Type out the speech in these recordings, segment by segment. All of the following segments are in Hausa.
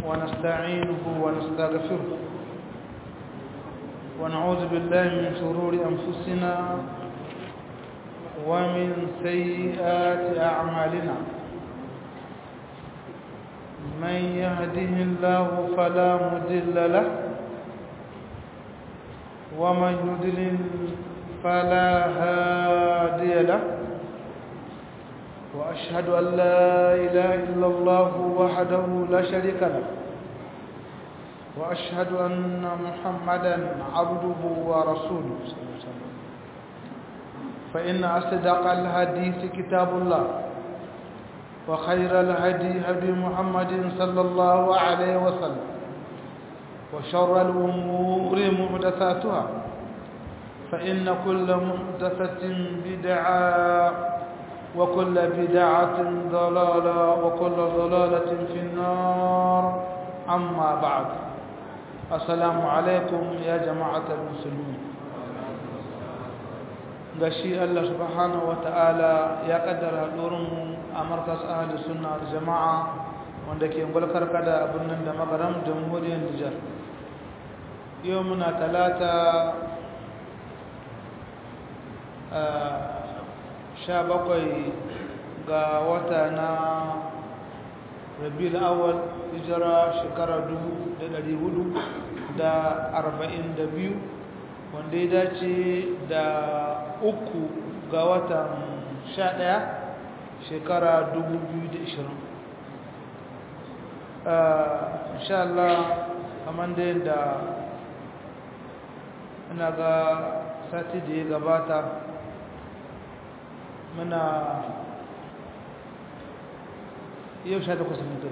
ونستعينه ونستغفره ونعوذ بالله من شرور أنفسنا ومن سيئات أعمالنا من يهده الله فلا مضل له ومن يضلل فلا هادي له وأشهد أن لا إله إلا الله وحده لا شريك له وأشهد أن محمدا عبده ورسوله فإن أصدق الحديث كتاب الله وخير الهدي هدي محمد صلى الله عليه وسلم وشر الأمور محدثاتها فإن كل محدثة بدعة وكل بدعة ضلالة وكل ضلالة في النار أما بعد السلام عليكم يا جماعة المسلمين gashi Allah subhanahu wata'ala ya kaddara mu a markas ahli sunna da jama'a wanda ke gulkar kada abin nan da magaram jamhuriyar Nijar yau muna talata sha bakwai ga wata na rabiul awal hijira shekara dubu da dari hudu da arba'in da biyu wanda ya dace da uku ga watan sha ɗaya shekara dubu biyu da ishirin insha Allah kamar da yadda ina ga sati da ya gabata muna yau sha takwas mutu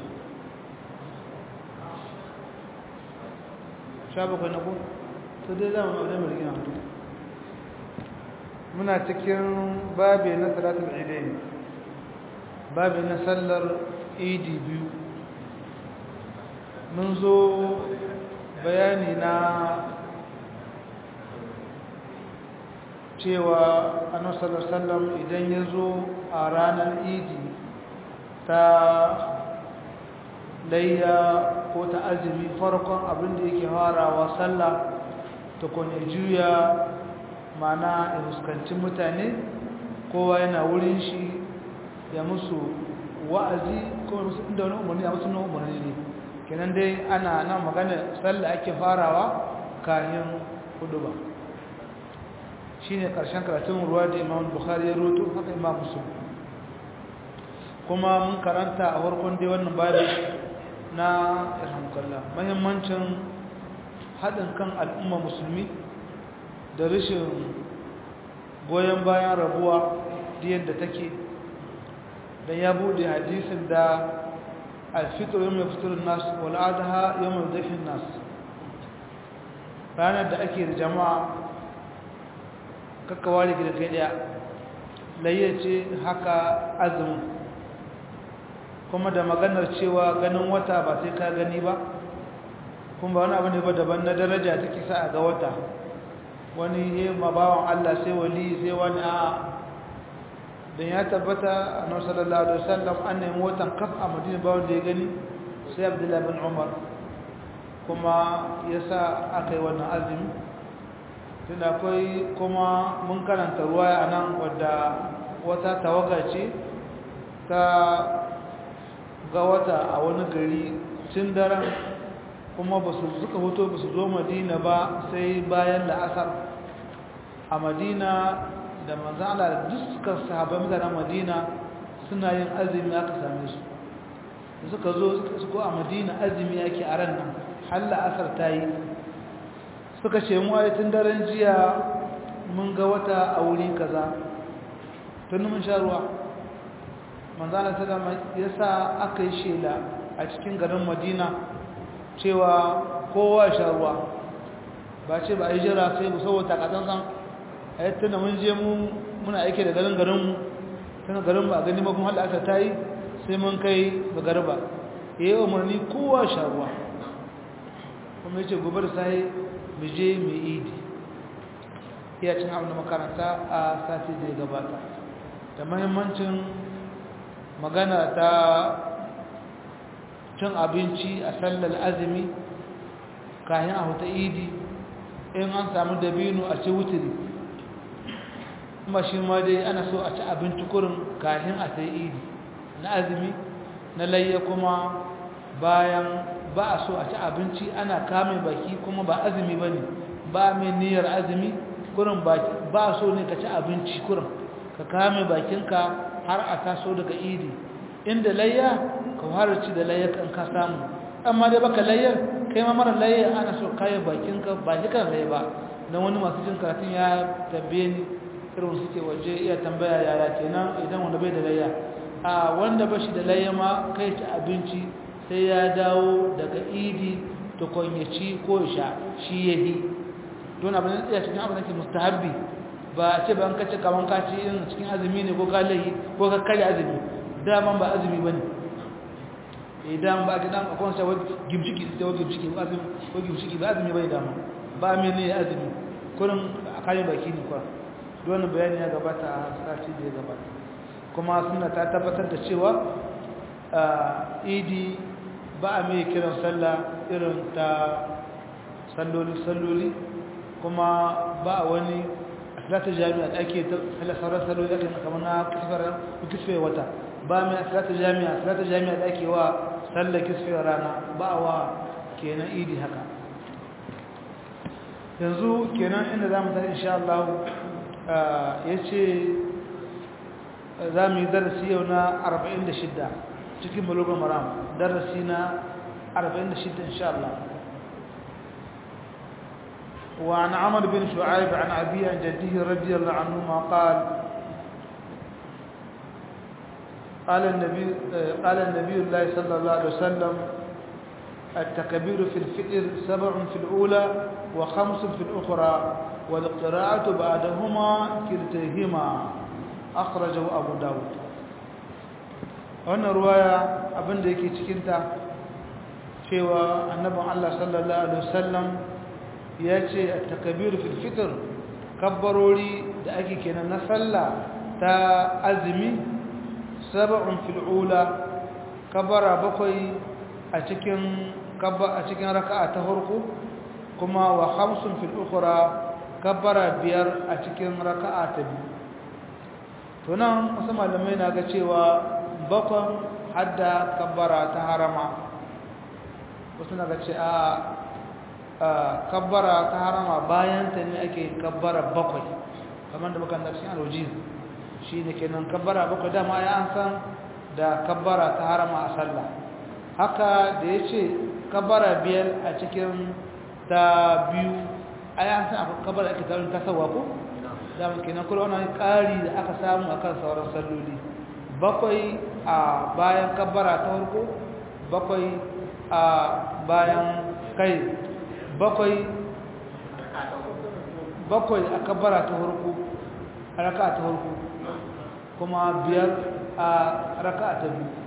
sha bakwai na ku to dai za mu aure mu rigina muna cikin babi na salatul idain babi na sallar idi biyu mun zo bayani na cewa annabi sallallahu idan ya zo a ranar idi ta layya ko ta azumi farkon abin da yake farawa sallah ta kone juya mana ya fuskanci mutane kowa yana wurin shi ya musu wa'azi ko musu inda wani umarni a musu na umarni ne kenan dai ana nan magana sallah ake farawa kayan hudu ba shi ne ƙarshen karatun ruwa da imam bukhari ya roto haka imam musulun kuma mun karanta a farkon dai wannan babi na irhamkalla mahimmancin haɗin kan al'umma musulmi da rashin goyon bayan rabuwa da yadda take don ya bude hadisin da alfitar yau mai fitarin nasu wal'adaha yau mai zafin nasu ranar da ake da jama'a kakkawa da gida kai daya layyace haka azumin kuma da maganar cewa ganin wata ba sai ka gani ba kuma wani abu ne ba daban na daraja ta kisa a ga wata wani yi mabawan Allah sai wali sai wani a don ya tabbata a nan sallallahu alaihi wasallam an nemi watan kaf a madina ba wanda ya gani sai abdullahi bin umar kuma ya sa aka yi wannan azumi tun akwai kuma mun karanta ruwa a nan wadda wata tawaga ce ta ga wata a wani gari tun daren kuma ba su suka hoto ba su zo madina ba sai bayan la'asar a madina da manzana da dukkan sahabai mutanen madina suna yin azumi aka same su da suka zo suka a madina azumi ake a ran nan har la'asar ta yi suka ce mu tun daren jiya mun ga wata a wuri kaza tun mun sha ruwa manzana sallama ya sa aka yi shela a cikin garin madina cewa kowa sha ruwa ba ce ba a yi jira sai mu saboda takatsansan a yi tuna mun je mu muna aiki da garin garinmu tana garin ba gani makon hada aka ta yi sai mun kai ga garba ya yi umarni kowa sha ruwa kuma ya ce gobe da sai mu je mu idi iya cin abin da makaranta a sati da ya gabata da mahimmancin magana ta cin abinci a sallar azumi kayan a huta idi in an samu dabino a ci wuturi kuma shi ma dai ana so a ci abinci kurin kayan a sai idi na azumi na layya kuma bayan ba a so a ci abinci ana kame baki kuma ba azumi ba ne ba mai niyyar azumi kurin ba a so ne ka ci abinci kurin ka kame bakinka har a taso daga idi inda layya ka fara ci da layya kan ka samu amma dai baka layyar kai ma mara layya ana so kayan bakinka ba shi kan layya ba don wani masu jin karatun ya tambaye ni irin suke waje iya tambaya yaya kenan idan wanda bai da layya a wanda ba shi da layya ma kai ci abinci sai ya dawo daga idi ta kwanyaci ko sha shi ya yi don abin da cikin abin da ke mustahabbi ba a ce ba an kace kaman kaci yin cikin azumi ne ko kalayi ko ka kare azumi daman ba azumi ba ne idan ba ga dan akwai sai gimshiki da wani gimshiki ba azumi ko gimshiki ba azumi bai dama ba me ne azumi kurin a kare baki ne kwa don bayani ya gabata a sati da ya gabata kuma suna ta tabbatar da cewa idi ba a mai kiran sallah irin ta salloli salloli kuma ba a wani asalata jami'a da ake sauran salloli ake kamar na kisfe wata ba mai asalata jami'a asalata jami'a da ake wa sallar kisfe rana ba a wa kenan idi haka yanzu kenan inda za mu tafi insha Allah ya ce za mu yi darasi yau na 46 cikin balogon maram darasi na 46 insha Allah وعن عمر بن شعيب عن أبي عن جده رضي الله عنهما قال قال النبي قال النبي الله صلى الله عليه وسلم التكبير في الفطر سبع في الأولى وخمس في الأخرى والقراءة بعدهما كلتيهما أخرجه أبو داود wannan ruwaya abin da yake cikinta cewa annabin Allah sallallahu alaihi wasallam ya ce a takabiru fil fitr kabbarori da ake kenan na sallah ta azumi sab'un fil ula kabbara bakwai a cikin kabba a cikin raka'a ta farko kuma wa khamsun fil ukhra kabbara biyar a cikin raka'a ta biyu to nan wasu malamai na ga cewa bakon hadda kabbara ta harama wasu na ga ce a kabbara ta harama bayan ta ne ake kabbara bakwai kamar da bakan darshin alwajiz shi ne kenan kabbara bakwai dama ya an san da kabbara ta harama a sallah haka da ya ce kabbara biyar a cikin ta biyu a yi an san akwai kabbara ake tarin tasawa ko dama kenan kula wani ƙari da aka samu akan sauran salloli bakwai a bayan kabbara ta farko bakwai a bayan kai bakwai bakwai a kabbara ta farko a raka ta farko kuma biyar a raka ta biyu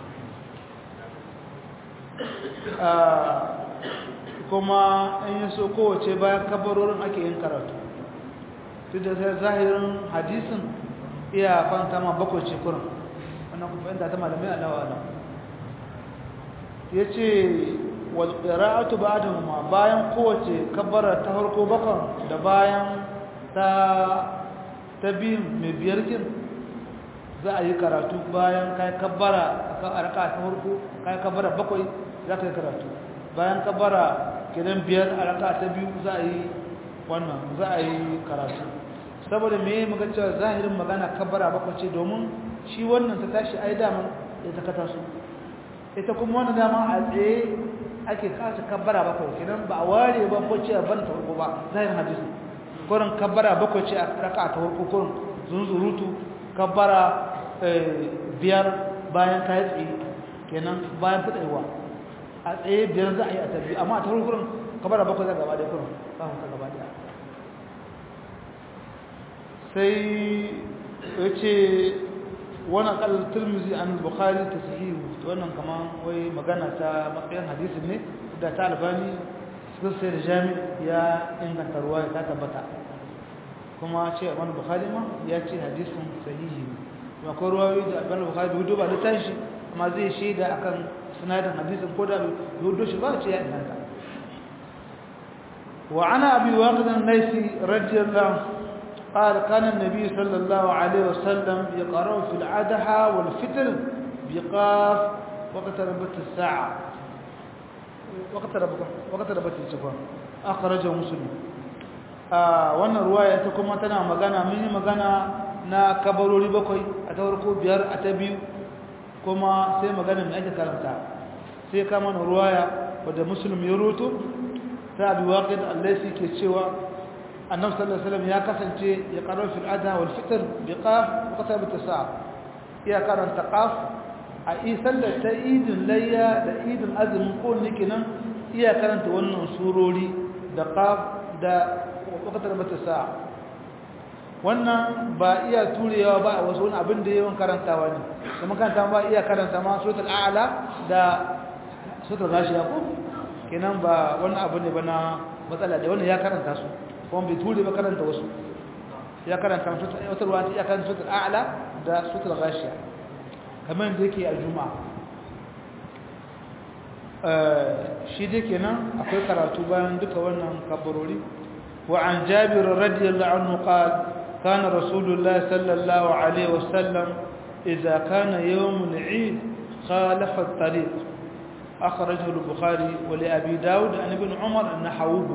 kuma in yi so kowace bayan kabbarorin ake yin karatu duk da sai zahirin hadisin iya kwanta ma bakwai ce kurin wannan kuma yadda ta malamai alawa nan ya ce walƙira'atu ba da ma bayan kowace kabbara ta harko bakon da bayan ta ta biyun mai biyarkin za a yi karatu bayan kayan kabbara a raka ta harko kayan kabbara bakwai za ka yi karatu bayan kabbara kidan biyar a raka ta biyu za a yi wannan za a yi karatu saboda me muka cewa zahirin magana kabbara bakwai ce domin shi wannan ta tashi ai daman ya ta kata su ita kuma wannan dama a tsaye ake kasa kabbara bakwai kidan ba a ware ba ko ce a ban ta ba zahirin hadisi kurin kabbara bakwai ce a raka ta farko kurin zunzurutu kabbara biyar bayan kayi tsaye kenan bayan fitaiwa a tsaye biyar za a yi a tabbi amma a tauri kurin kabbara bakwai za gaba da kurin ba ta gaba da sai ya ce wani kalar turmizi an bukari ta sahihu wannan kama wai magana ta matsayin hadisin ne da ta albani sun sai da jami ya inganta ruwa ya ta tabbata kuma ce wani bukari ma ya ce hadisin sahihi ne akwai ruwayoyi da albani bukari bai duba da tashi amma zai shaida akan sanadin hadisin ko da hudu shi ba ce ya inganta wa ana abi waqid an-naisi radiyallahu قال كان النبي صلى الله عليه وسلم يقرأ في الأضحى والفطر بقاف واقتربت الساعة واقتربت السفر أخرجه مسلم wannan ruwaya ta kuma tana magana mun yi magana na kabarori bakwai a ta farko biyar a ta biyu kuma sai magana mai ake karanta sai kama na ruwaya wadda musulmi ya roto ta abi waƙin allaisi ke cewa annabi sallallahu alaihi wasallam ya kasance ya karo fil adha wal fitr bi qaf wa qasab at ya karanta qaf a isan da ta idin layya da idin azumin ko nikinan iya karanta wannan surori da qaf da waqtar bata sa'a wannan ba iya turewa ba a wasu wani abin da yawan karantawa ne kuma karanta ba iya karanta ma suratul a'la da suratul ghashiya ko kenan ba wannan abu ne ba na matsala da wannan ya karanta su kuma bai ture ba karanta wasu ya karanta suratul wata ruwa ya karanta suratul a'la da suratul ghashiya kamar da yake a juma'a shi dai kenan akwai karatu bayan duka wannan kabarori وعن جابر رضي الله عنه قال كان رسول الله صلى الله عليه وسلم إذا كان يوم العيد خالف الطريق أخرجه البخاري ولأبي داود عن ابن عمر أن حووه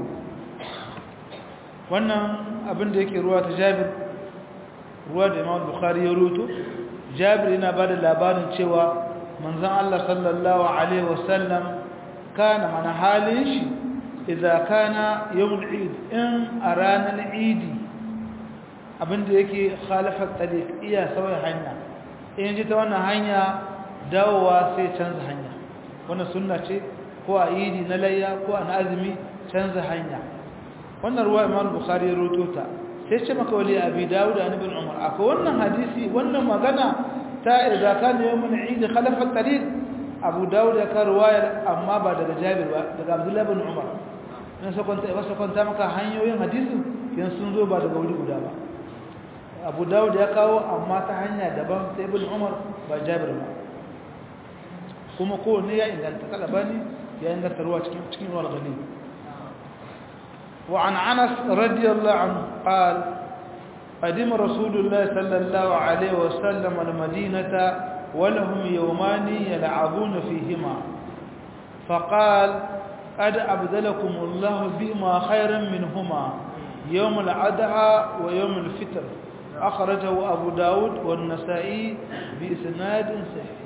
wannan abin da yake ruwa ta jabir ruwa da imam bukhari ya ruto jabir yana ba da labarin cewa manzan allah sallallahu alaihi wasallam kana mana halin shi idza kana yawmul eid in a ranar idi abinda yake khalafat tariq iya sauya hanya in ji ta wannan hanya dawowa sai canza hanya wannan sunna ce ko a idi na layya ko a azumi canza hanya wannan ruwa imam bukhari ya roto ta sai ce maka wali abi dawud da ibn umar akwai wannan hadisi wannan magana ta idza kana yawmul eid khalafat tariq abu dawud ya kawo ruwayar amma ba daga jabir ba daga abdullahi ibn umar in sakwanta ba sakwanta maka hanyoyin hadisin yan sun zo ba daga wuri guda ba abu dawud ya kawo amma ta hanya daban sai ibn umar ba jabir ba kuma kowanne ya inganta kalabani ya inganta ruwa cikin cikin ruwa gani wa an anas radiyallahu anhu qal قدم رسول الله صلى الله عليه وسلم المدينة ولهم يومان يلعبون فيهما فقال قد أبدلكم الله بما خيرا منهما يوم العدعى ويوم الفطر أخرجه أبو داود والنسائي بإسناد صحيح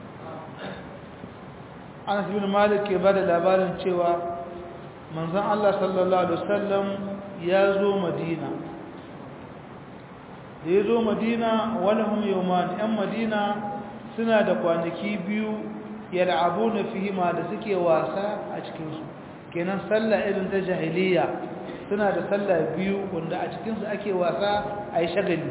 أنس بن مالك يبدأ لابارن شوى من ذا الله صلى الله عليه وسلم يازو مدينة يازو مدينة ولهم يومان أم مدينة سنة kwanaki biyu yal'abuna fihima da suke wasa a cikin su kenan sallah irin ta jahiliya suna da sallah biyu wanda a cikin su ake wasa ayi shagali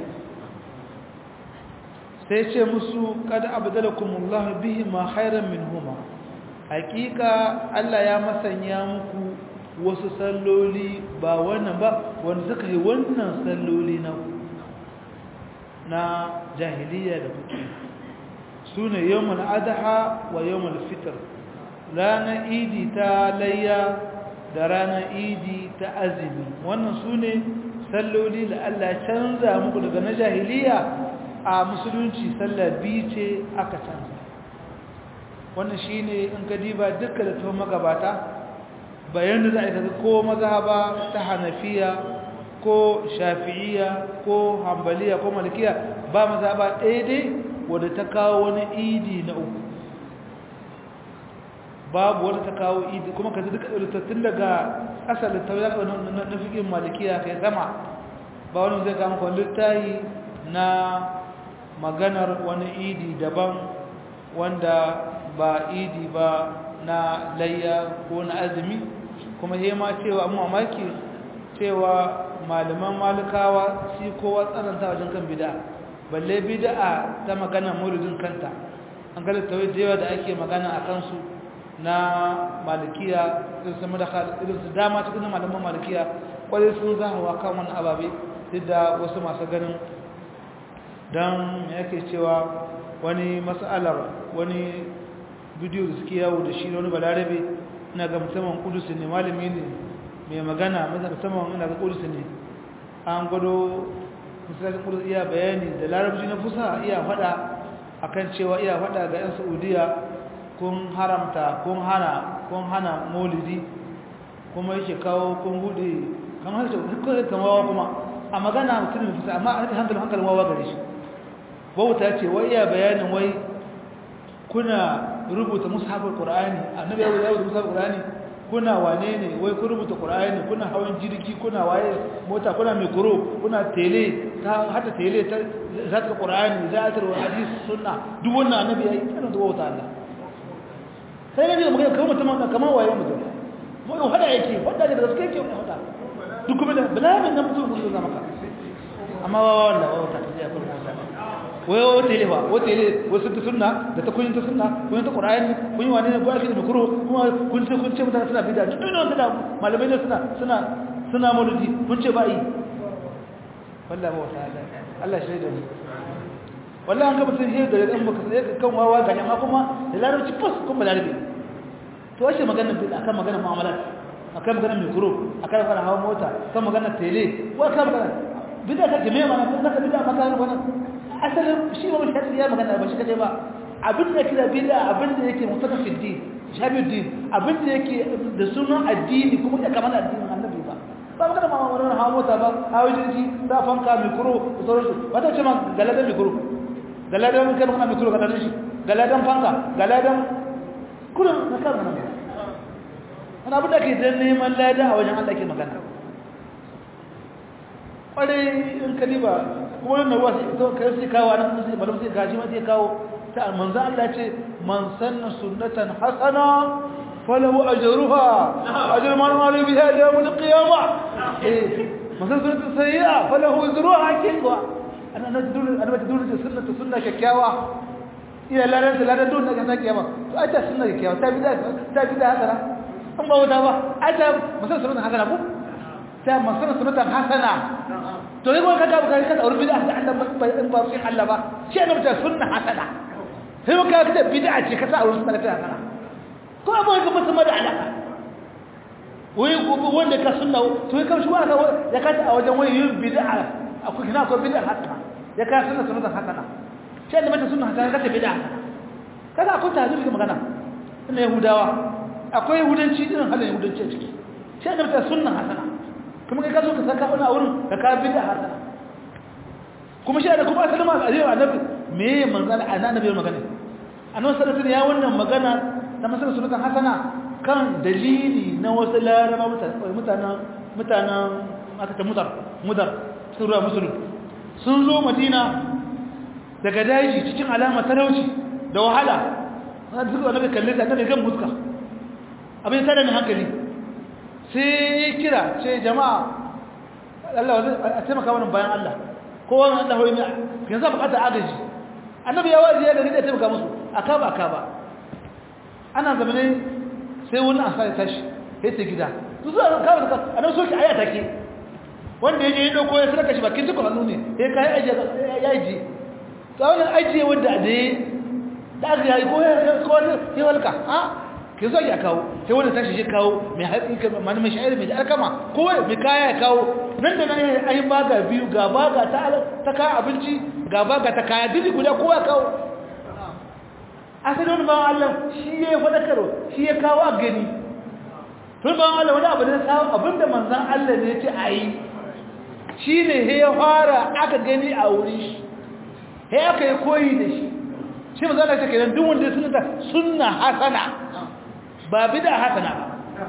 sai ce musu kad abdalakumullahu bihima khairan minhuma hakika Allah ya masanya muku wasu salloli ba wannan ba wanda suka yi wannan salloli na na jahiliya da kuke su ne yawon adaha wa yawon fitar ranar idi ta layya da ranar idi ta azumi wannan su ne salloli da Allah canza muku daga na jahiliya a musulunci sallar biyu ce aka canza wannan shi ne in ka diba duka da tuwon magabata bayan da za a yi ko mazhaba ta hanafiya ko shafi'iya ko hambaliya ko malikiya ba mazhaba ɗaya dai wadda ta kawo wani idi na uku babu wadda ta kawo idi kuma ka duka littattun daga asalin tauyar na fikin malikiya kai sama ba wani zai kama kwan littayi na maganar wani idi daban wanda ba idi ba na layya ko na azumi kuma ma cewa mu mamaki cewa malaman malikawa shi kowa tsananta wajen kan bida balle bid'a ta magana maulidin kanta an ga littawai da yawa da ake magana a kansu na malikiya irin su madaka irin su dama cikin malaman malikiya kwarai sun zahawa kan wani ababe duk da wasu masu ganin don yake cewa wani mas'alar wani bidiyo da suke yawo da shi wani balarabe ina ga musamman kudus ne malami ne mai magana musamman ina ga kudus ne an gwado musamman kudus iya bayani da larabci na fusa iya fada akan cewa iya fada ga 'yan saudiya kun haramta kun hana kun hana maulidi kuma yake kawo kun bude kan harshe kamawa kuma a magana mutum mai fusa amma a rikin hankalin hankalin wawa gare shi bauta ce wai iya bayanin wai kuna rubuta mushafar qur'ani annabi ya rubuta mushafar qur'ani kuna wane ne wai ku rubuta qur'ani kuna hawan jirgi kuna waye mota kuna mikro kuna tele ta hata tele ta zaka qur'ani zaatar wa hadis sunna duk wannan annabi yayi kana da bauta Allah sai nabi magana kamar mutum kamar waye mutum mu hada yake wanda da gaske yake hada duk kuma da balamin nan mutum mun zama maka amma wallahi bauta ta ya kullu wai wata ile ba wata ile wasu ta sunna da ta kuyin ta sunna kuyin ta qur'ani kuyin wani ne ko ake da mikro kuma kun ce kun ce mutane suna bid'a duk ne wanda malamai ne suna suna suna maulidi kun ce ba yi wallahi ba wata Allah shi da ni wallahi an ga mutum shi da dan baka sai kan wawa ga amma kuma da larabci fas kuma larabi to wace magana bid'a akan magana mu'amalat akan magana mikro akan magana hawa mota kan magana tele wa kan magana bid'a ta jami'a mana kun ka bid'a maka wannan asalin shi ba shi ya magana ba shi kaje ba abin da kira bid'a abin da yake mutaka fi din shabi din abin da yake da sunan addini kuma ya kamar addinin annabi ba ba magana ma wannan hawo mota ba hawo jirgi da fanka mikro da sauransu wata ce ma galadan mikro galadan kan magana mikro ka shi galadan fanka galadan kullum na kan magana wannan abin da ke dan neman lada a wajen Allah ke magana kwarai in kaliba kuma wannan ruwa to kai sai kawo nan sai malam sai gaji ma sai kawo ta manzo Allah ce man sanna sunnatan hasana falahu ajruha ajru man ma biha yawm al-qiyamah eh man sanna sunnatan sayyi'a falahu ajruha kinwa ana na dole ana ta dole sunnatu sunna kyakkyawa ila laran da laran dole ga kiyama to ai ta sunna kyakkyawa ta bida ta bida hasana an ba wata ba ai ta man sanna sunnatan hasana ko ta man sanna sunnatan hasana to yi kuma kaga bukari kada aure bid'a da Allah ba in ba fi Allah ba shi ne mutum sunna hasana sai muka kada bid'a ce ka sa aure sunna ta hasana ko ba ka mutum da alaka wai wanda ka sunna to yi kamshi wanda ya kata a wajen wani yin bid'a akwai kina akwai bid'a hasana ya ka sunna sunna hasana shi ne mutum sunna hasana kada bid'a kada akwai tahzib magana ina yahudawa akwai yahudanci irin halin yahudanci a ciki shi ne mutum sunna hasana kuma kai ka zo ka saka wani a wurin ka ka bid'a hasana kuma shi da kuma asalin ma ajewa annabi me manzal annabi magana annabi sallallahu alaihi ya wannan magana na masalan sunnatan hasana kan dalili na wasu laraba mutanen mutanen aka ta mudar mudar sura musulun sun zo madina daga daji cikin alama talauci da wahala sai suka annabi kalle ta annabi kan muska abin tare ne hankali sai kira ce jama'a Allah a taimaka wannan bayan Allah kowa na Allah hoyi yanzu bukatar agaji annabi ya waje ya gari da taimaka musu aka ba aka ba ana zamane sai wani asa ya tashi sai ta gida su zuwa kawo da annabi soki aya take wanda yaje ya dauko ya sarka shi bakin tukun hannu ne sai kai aje ya aje to wannan aje wanda da da aka yi ko ko ya walka ha ke zo ya kawo sai wanda tashi shi kawo mai haƙi ka mani mai sha'ir mai alkama ko mai kaya ya kawo nan da nan ai baga biyu ga baga ta ta kaya abinci ga baga ta kaya duk guda kowa kawo asalin ba Allah shi ya faɗa karo shi ya kawo a gani tun ba Allah wani abu da samu abinda manzan Allah ne ya ce a yi shi ne ya fara aka gani a wurin shi ya aka yi koyi da shi shi manzan Allah ya ce kenan duk wanda suna sunna hasana ba bida hasana ba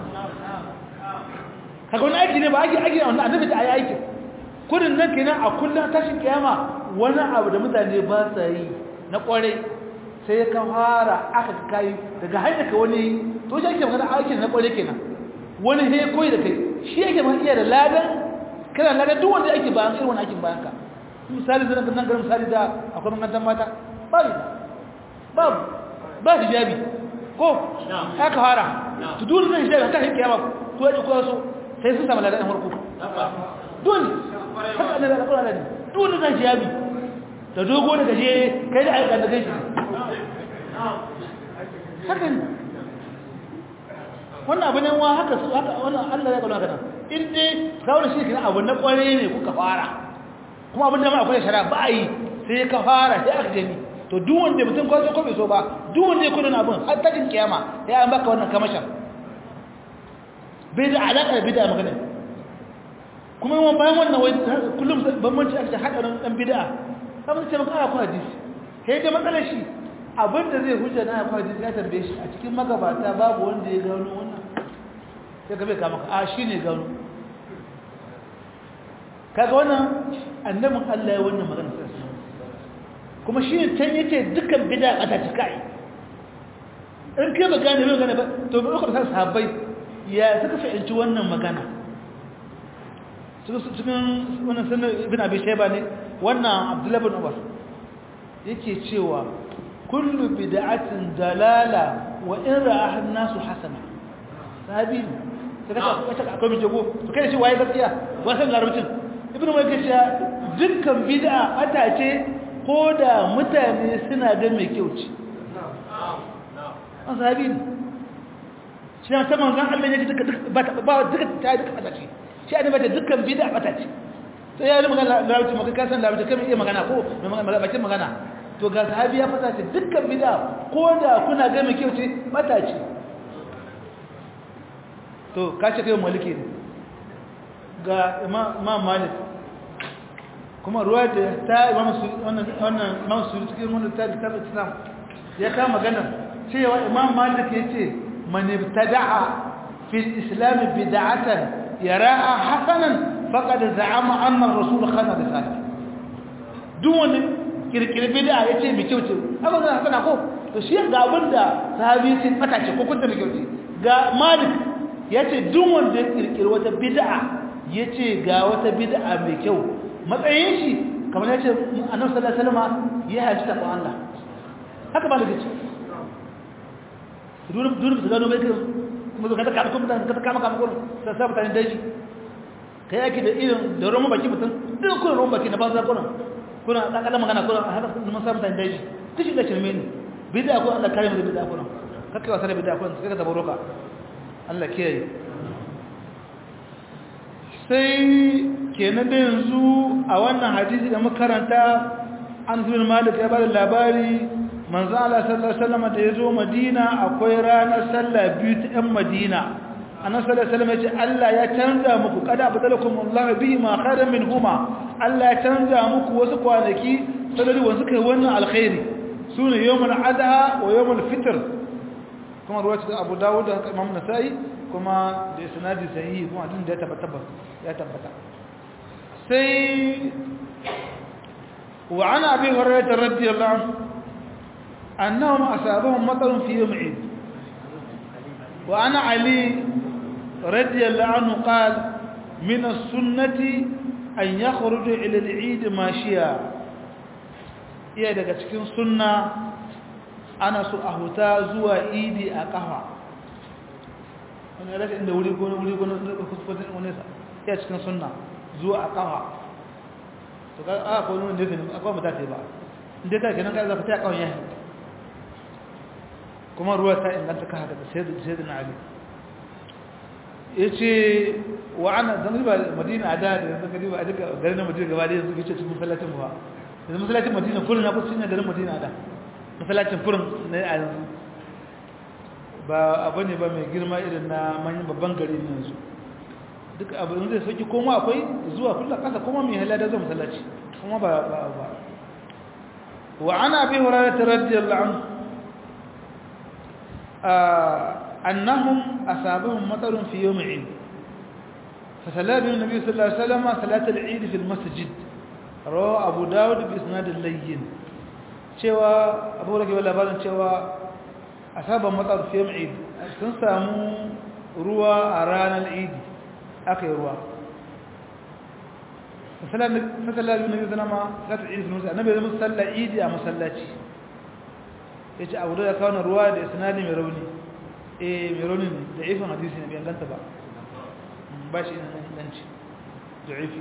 kaga wani aiki ne ba aiki aiki wanda annabi ta yi aiki kudin nan kenan a kullum tashin kiyama wani abu da mutane ba sa yi na kwarai sai ka fara aka kai daga hanyar ka wani to shi ake magana aikin na kwarai kenan wani he koyi da kai shi yake ma iya da ladan kana ladan duk wanda yake bayan irin wani aikin bayan ka misali zan nan garin misali da akwai mangan mata babu babu ba hijabi ko aka fara to dole zai hijabi ta kiyama to yaji ko so sai sun samu ladan farko dole haka ne da alƙur'ani ne dole zai hijabi da dogo da gaje kai da aika da gaji haka ne wannan abu ne wa haka su haka wannan Allah ya kauna kana in dai kawai shi kina abu na kware ne kuka fara kuma abin da ma akwai shara ba yi sai ka fara sai aka gani to duk wanda mutum ko ko bai so ba duk wanda ya kudin abin har ta jin kiyama ya an baka wannan kamashin bai da alaka da bid'a magana kuma yawan bayan wannan wai kullum bambanci aka hadarin dan bid'a kamar ce maka akwai hadisi kai da matsalar shi abinda zai hujja na akwai hadisi ya tambaye shi a cikin magabata babu wanda ya gano wannan sai ka bai kama ka a shi ne gano kaga wannan annabin Allah ya wannan magana sai kuma shi ne can yace dukkan bid'a ata ta kai in kai ba gane bai gane ba to ba ka san sahabbai ya suka fahimci wannan magana cikin wannan sanar ibn abi shayba ne wannan abdullahi bin umar yake cewa kullu bid'atin dalala wa in ra'aha an-nasu hasana sahabi sai ka kace akwai mai jago to kai shi waye gaskiya wasan larabcin ibn umar yake cewa dukkan bid'a ata ce ko da mutane suna ga mai kyau ce an sahabi shi ne ta manzon Allah ya ji duka ba duka ta duka ata ce shi ne bata dukkan bid'a ata ce sai ya yi magana larabci maka kasan larabci kan iya magana ko bakin magana to ga sahabi ya fata ce dukkan bid'a ko da kuna ga mai kyau ce bata ce to ka ce kai maliki ne ga imam malik kuma ruwa da ta imam su wannan wannan imam su cikin wannan ta kitab islam ya ka magana cewa imam malik yace man ibtada'a fi al-islam bid'atan yara'a hasanan faqad za'ama anna ar-rasul khana risala duk wani kirkire bid'a yace mai kyau ce haka zan sana ko to shi ga abinda sahabi sai fata ce ko kunta mai kyau ce ga malik yace duk wanda ya kirkire wata bid'a yace ga wata bid'a mai kyau matsayin shi kamar yace annabi sallallahu alaihi wasallam ya haji ta Allah haka malik yace duk duk su gano mai kuma zo ka taka kuma ka kama kama gurin sai sa mutane daji kai yake da irin da ruwan baki mutum duk kun ruwan baki na banza kurin kuna kakalan magana kurin haka mun sa mutane daji kishi da shirme ne bid'a ko Allah kare mu da bid'a kurin kake wasa da bid'a kurin sai ka tabaruka Allah kiyaye sai kenan da yanzu a wannan hadisi da makaranta an zuwa malik ya bada labari manzo Allah sallallahu alaihi wasallam da yazo Madina akwai ranar sallah biyu ta ɗan Madina annabi sallallahu alaihi wasallam ya ce Allah ya canza muku kada badalakum Allah bihi ma khairan minhuma Allah ya canza muku wasu kwanaki sadari wanda suka yi wannan alkhairi sune yawmul adha wa yawmul fitr kuma ruwaya ta Abu Dawud da Imam Nasa'i kuma da isnadi sahihi kuma din da ya tabbata ya tabbata sai wa ana abi hurairah radiyallahu anhu أنهم أصابهم مطر في يوم عيد وأنا علي رضي الله عنه قال من السنة أن يخرج إلى العيد ماشيا iya daga cikin sunna ana so a huta zuwa idi a kafa wani rasa inda wuri gona wuri gona kuskusin wani iya cikin sunna zuwa a kafa to ka aka wani wanda ya fi akwai mata ba inda ta kenan ka zafi ta kawai yahin kuma ruwa ta inganta ka haka da sayyidina ali yace wa ana dan riba madina ada da yanzu ka riba a duka garin madina gaba da yanzu kace cikin masallacin ba yanzu masallacin madina kullun na kusa cikin garin madina ada masallacin kullun ne a yanzu ba abu ne ba mai girma irin na manyan babban gari ne yanzu duk abu zai sauki koma akwai zuwa kullun kasa kuma mai halada zuwa masallaci kuma ba ba ba wa ana bi hurairah radiyallahu anhu أنهم أصابهم مطر في يوم عيد فصلى بهم النبي صلى الله عليه وسلم صلاة العيد في المسجد روى أبو داود بإسناد اللين شوى أبو لك ولا بارن شوى أصابهم مطر في يوم عيد سنسامو روى أرانا العيد أكي روى فصلى بهم النبي صلى الله عليه وسلم صلاة العيد في المسجد النبي صلى الله عليه وسلم عيد مسلاتي ya ce abu da ya kawo ruwa da isnadi mai rauni eh mai rauni ne da ifin hadisi ne bai ganta ba ba shi ina inganci da ifi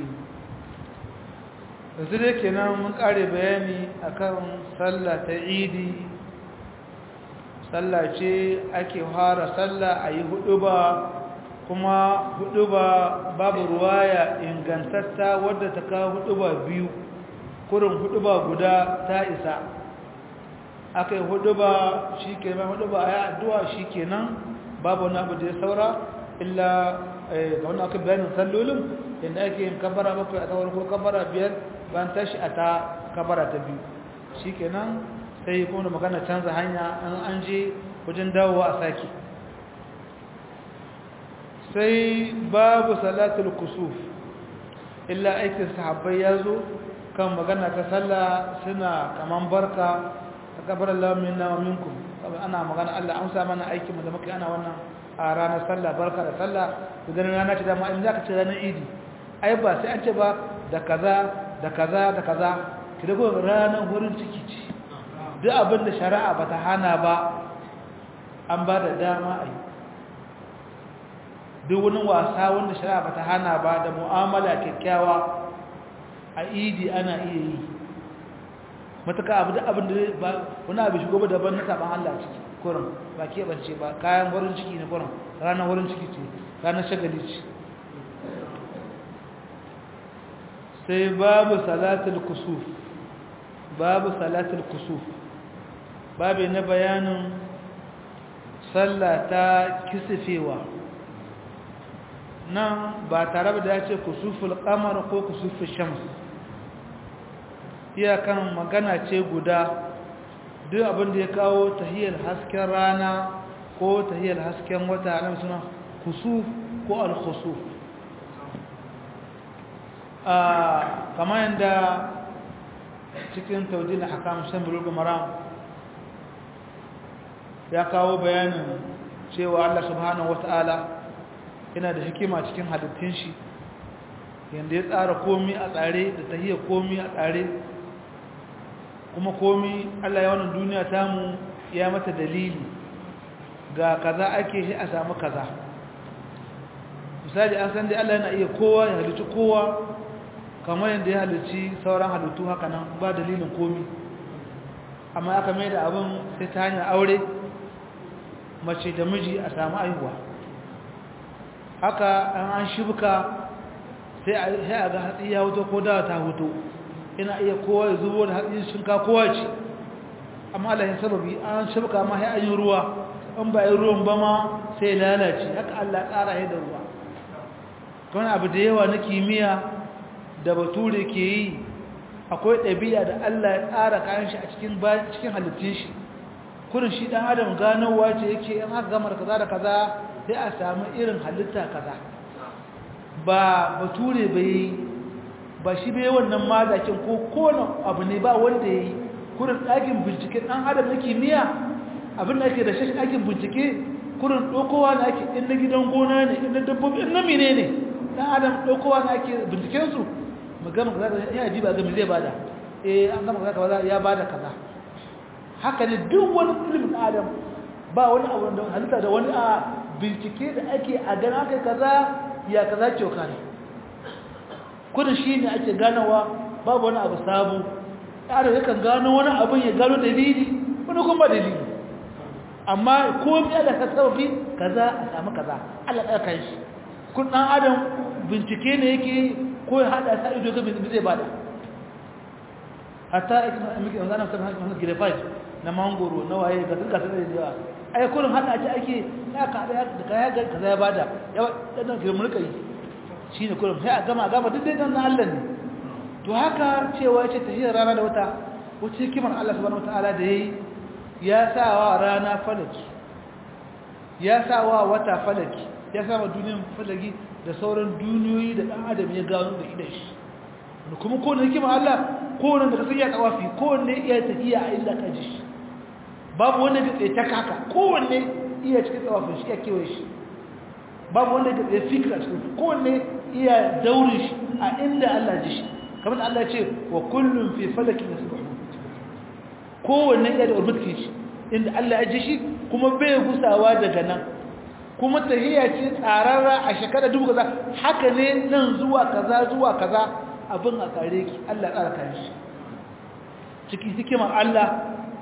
yanzu dai kenan mun kare bayani akan sallah ta idi sallah ce ake fara sallah a yi hudu ba kuma hudu ba babu ruwaya ingantatta wadda ta kawo hudu ba biyu kurin hudu ba guda ta isa aka yi hudu ba shi ke mai hudu ba a yi addu'a shi ke nan babu wani abu da ya saura illa ga wani aka bayanin sallolin inda ake yin kabara bakwai a tsawar ko kabara biyar bayan tashi a ta kabara ta biyu shi ke nan sai kuma magana canza hanya an an je wajen dawowa a sake sai babu salatul kusuf illa aikin sahabbai ya zo kan magana ta sallah suna kaman barka takabar Allah minna wa minkum ana magana Allah amsa mana aikin mu da muke ana wannan a ranar sallah barka da sallah idan rana ce dama in zaka ce ranar idi ai ba sai an ce ba da kaza da kaza da kaza ki da ranar wurin ciki ce duk abin da shari'a bata hana ba an ba da dama a yi duk wani wasa wanda shari'a bata hana ba da mu'amala kyakkyawa a idi ana iya yi matuka abu da abin da ba wani abu shigo ba daban na saban Allah ciki kurin ba keɓance ba kayan wurin ciki ne kurin ranar wurin ciki ce ranar shagali ce sai babu salatul kusuf babu salatul kusuf babu na bayanin sallah ta kisifewa nan ba tare da ya ce kusuful kamar ko kusuful shams iyakan magana ce guda duk abin da ya kawo tahiyar hasken rana ko tahiyar hasken wata nan suna kusuf ko al-khusuf a kamar yadda cikin taudin hakam shan bulugul maram ya kawo bayanin cewa Allah subhanahu wata'ala yana da hikima cikin halittun shi yadda ya tsara komi a tsare da tahiyar komi a tsare kuma komi Allah ya wannan duniya tamu ya mata dalili ga kaza ake shi a samu kaza misali an san dai Allah yana iya kowa ya halicci kowa kamar yadda ya halicci sauran halittu haka nan ba dalilin komi amma aka mai da abin sai ta hanyar aure mace da miji a samu aihuwa haka an an shibka sai a ga hatsi ya hoto ko dawa ta hoto ina iya kowa ya zubo da hatsi shinka kowa ce amma Allah ya sababi an shibka ma sai an yi ruwa in ba yi ruwan ba ma sai lalace haka Allah tsara ya da ruwa wani abu da yawa na kimiyya da bature ke yi akwai ɗabi'a da Allah ya tsara kayan shi a cikin cikin halittun shi kurin shi ɗan adam ganowa ce yake yan haka gamar kaza da kaza sai a samu irin halitta kaza ba bature bai ba shi bai wannan mazakin ko kone abu ne ba wanda ya yi kurin ɗakin bincike ɗan adam na kimiyya abin da ake da shi ɗakin bincike kurin ɗaukowa na ake in na gidan gona ne in na dabbobi in na mine ne ɗan adam ɗaukowa na ake bincikensu magana kaza da ya ji ba ga zai bada eh an gama kaza kaza ya bada kaza haka ne duk wani ilimin adam ba wani abu da halitta da wani a bincike da ake a gana aka kaza ya kaza ce ka ne kudin shi ne ake ganawa babu wani abu sabo yaro yakan gano wani abin ya gano dalili wani kuma dalili amma ko bi Allah ka sababi kaza a samu kaza Allah ya kai shi kun dan adam bincike ne yake ko ya hada sa ido ga zai bada hatta miki an zana sabon hakan grafite na mangoro na waye ga duka sai da yawa ai kullum hada ce ake ya ka da da kaya ga kaza ya bada ya dan ke mulka yi shine kullum sai a gama gama duk dai dan Allah ne to haka cewa yace tahiyar rana da wata wuce kimar Allah subhanahu wataala da yayi ya sawa rana falaki ya sawa wata falaki ya sawa duniyar falaki da sauran duniyoyi da ɗan adam ya gano da idan shi da kuma kowane hikima Allah kowane da kasar ya tsawafi kowane iya tafiya a illa ka ji shi babu wanda ga tsaye ta kaka kowane iya cikin tsawafin shi ya kewaye shi babu wanda ga tsaye fikira cikin kowane iya daurin shi a inda Allah ji shi kamar da Allah ce wa kullum fi falakin da suka kowane iya da urbutkin shi inda Allah ya ji shi kuma bai gusawa daga nan kuma tahiyya ce tsararra a shekara dubu kaza haka ne nan zuwa kaza zuwa kaza abin a kare ki Allah tsara kan shi ciki hikimar Allah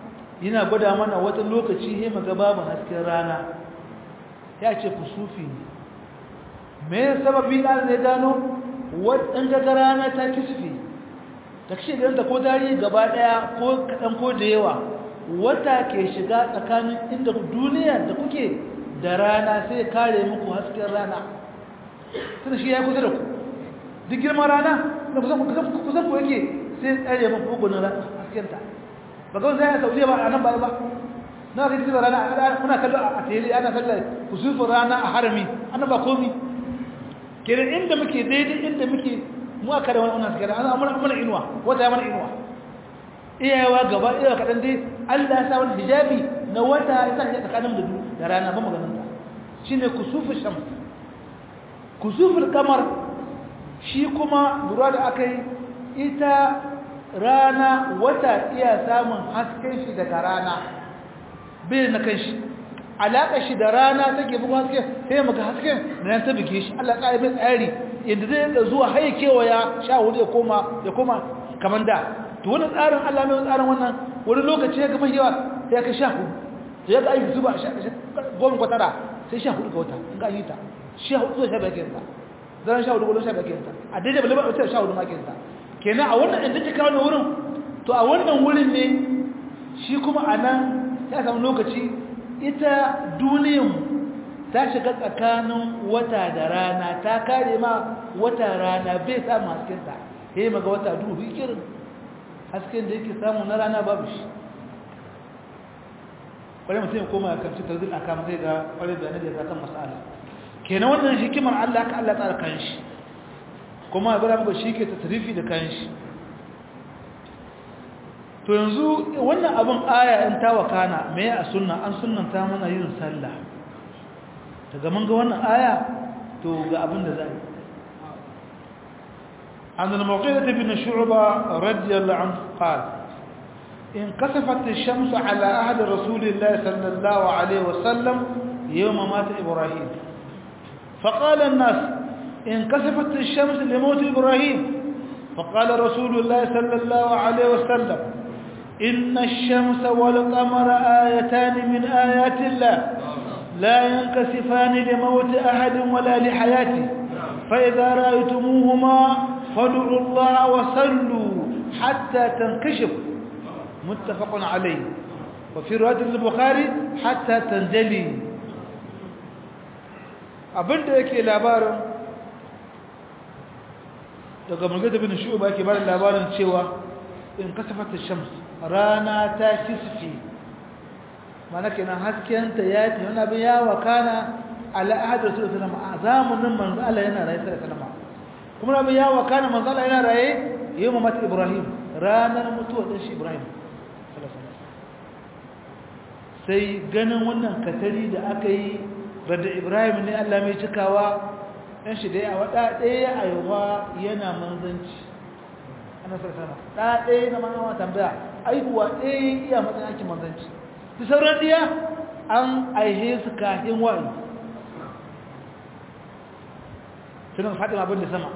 yana gwada mana wata lokaci he maga babu hasken rana ya ce kusufi ne me sababi da ne gano wadan ga rana ta kisfi ta kishe ganta ko tarihi gaba daya ko kadan ko da yawa wata ke shiga tsakanin inda duniya da kuke da rana sai kare muku hasken rana tunda shi ya kusa da ku duk girman rana da kusan kusan ku yake sai tsare muku gugunan haskenta ba ga zai saudiya ba a nan ba ba na ga cikin rana muna kallo a tele ana sallar kusufin rana a harami ana ba komi kiran inda muke daidai inda muke mu aka da wani wannan sakara an amana mana inuwa wata ya mana inuwa iyawa gaba iyawa kadan dai Allah ya sa wani hijabi na wata ya sa tsakanin da da rana ba maganin ta shine kusufin shams kusufin kamar shi kuma lura da akai ita rana wata iya samun hasken shi daga rana bai na kan shi alaƙa shi da rana take bugu haske sai maka hasken da nan ta bige shi Allah ƙa'ai mai tsari yadda zai da zuwa haye kewaya sha hudu ya koma ya koma kamar da to wani tsarin Allah mai tsarin wannan wani lokaci ya gama yawa sai ya kai sha hudu to ya ga aiki zuba goma kwatara sai sha hudu ga wata in ga yi ta sha hudu zuwa sha biyar kinta zan sha hudu gudun sha biyar kinta a daidai bala ba a sha hudu ma kinta kenan a wannan inda ta kawo wurin to a wannan wurin ne shi kuma a nan ya samu lokaci ita duniyan ta shiga tsakanin wata da rana ta kare ma wata rana bai samu haskenta ya yi maga wata duhu ikirin hasken da yake samu na rana babu shi kwarai mutum ya koma ya kamci tarzin a kama zai ga kwarai bayanai da ya kan masala kenan wannan hikimar allah ka allah tsara kan shi kuma ya muka shi ke tattarifi da kan shi to yanzu wannan abin aya in ta wakana me a sunna an sunnanta mana yin sallah daga mun ga wannan aya to ga abin da zai عن المغيرة بن شعبة رضي الله عنه قال إن كسفت الشمس على أهل رسول الله صلى الله عليه وسلم يوم مات إبراهيم فقال الناس انكسفت الشمس لموت إبراهيم فقال رسول الله صلى الله عليه وسلم إن الشمس والقمر آيتان من آيات الله لا ينكسفان لموت أحد ولا لحياته فإذا رأيتموهما فادعوا الله وصلوا حتى تنكشف متفق عليه وفي رواية البخاري حتى تنجلي abinda yake labarin daga mulgada bin shu'ba yake bada labarin cewa in kasafata shams rana ta kisfi mana kenan haskenta ya ce wani abin ya wakana ala ahad rasul sallama a zamanin manzo Allah yana raye sai sallama kuma abin ya wakana manzo Allah yana raye yau mata Ibrahim ranar mutuwa din shi Ibrahim sai ganin wannan katari da aka yi bada Ibrahim ne Allah mai cikawa dan shi dai a wada ɗaya a yawa yana manzanci ana sarsana ɗa ɗaya na manawa tambaya aikuwa ɗaya iya matsayin aikin manzanci su sauran ɗiya an aihe su kafin wa'ayi sunan faɗin abin da sama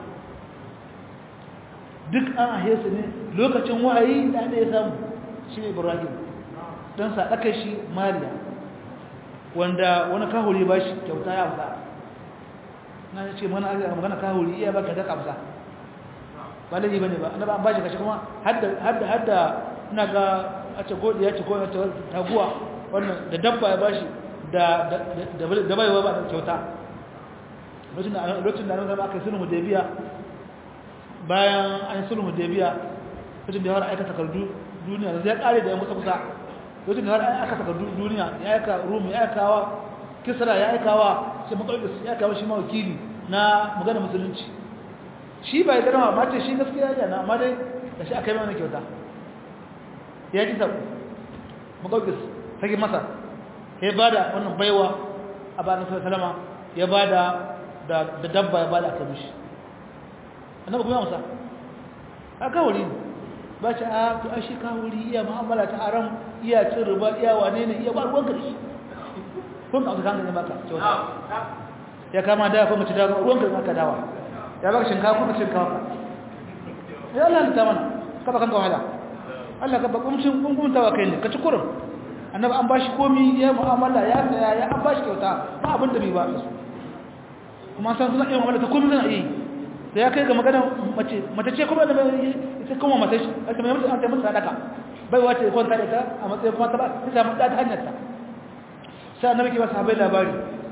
duk an aihe su ne lokacin wa'ayi da ɗaya samu shi ne ibrahim don saɗaka shi mariya wanda wani kahuri ba shi kyauta ya amsa na ce mana magana kahuri iya ba ka daga amsa ba laifi ba ne ba annaba an ba shi kashi kuma hadda ina ga a ce godi ya ce ko ya taguwa wannan da dabba ya bashi da da baiwa ba kyauta lokacin da lokacin da an zama aka sulhu hudaybiya bayan an sulhu hudaybiya lokacin da har aika takardu duniya zai kare da ya musa kusa lokacin da har aka takardu duniya ya aika rum ya aikawa kisra ya aikawa sai maqdis ya aikawa shi ma wakili na magana musulunci shi bai garma mace shi gaskiya ya na amma dai da shi aka yi mana kyauta ya ji sabu makaukis sake masa ya ba da wannan baiwa a ba nasarar salama ya ba da dabba ya ba da aka mishi annabi kuma amsa a kawuri ne ba ce a to a shi kawuri iya ma'amala ta haram iya cin riba iya wane ne iya ba ruwan karshe kun ka kan ne baka kyauta ya kama da kuma ci da ruwan karshe aka dawa ya baka shinkafa kuma shinkafa ya Allah ta mana ka ba kan wahala Allah ka bakumcin kunkuntawa kai ne ka ci kurin annabi an bashi komi ya mu'amala ya saya ya an bashi kyauta ba abin da bai ba su kuma san suna iya mu'amala ta komi suna yi sai ya kai ga magana mace mace ce kuma da ita kuma mace shi aka mai mutu an ta mutu sadaka bai wace kwanta da ita a matsayin kuma ta ba ta samu da ta hanyar ta sai annabi ke ba sahabbai labari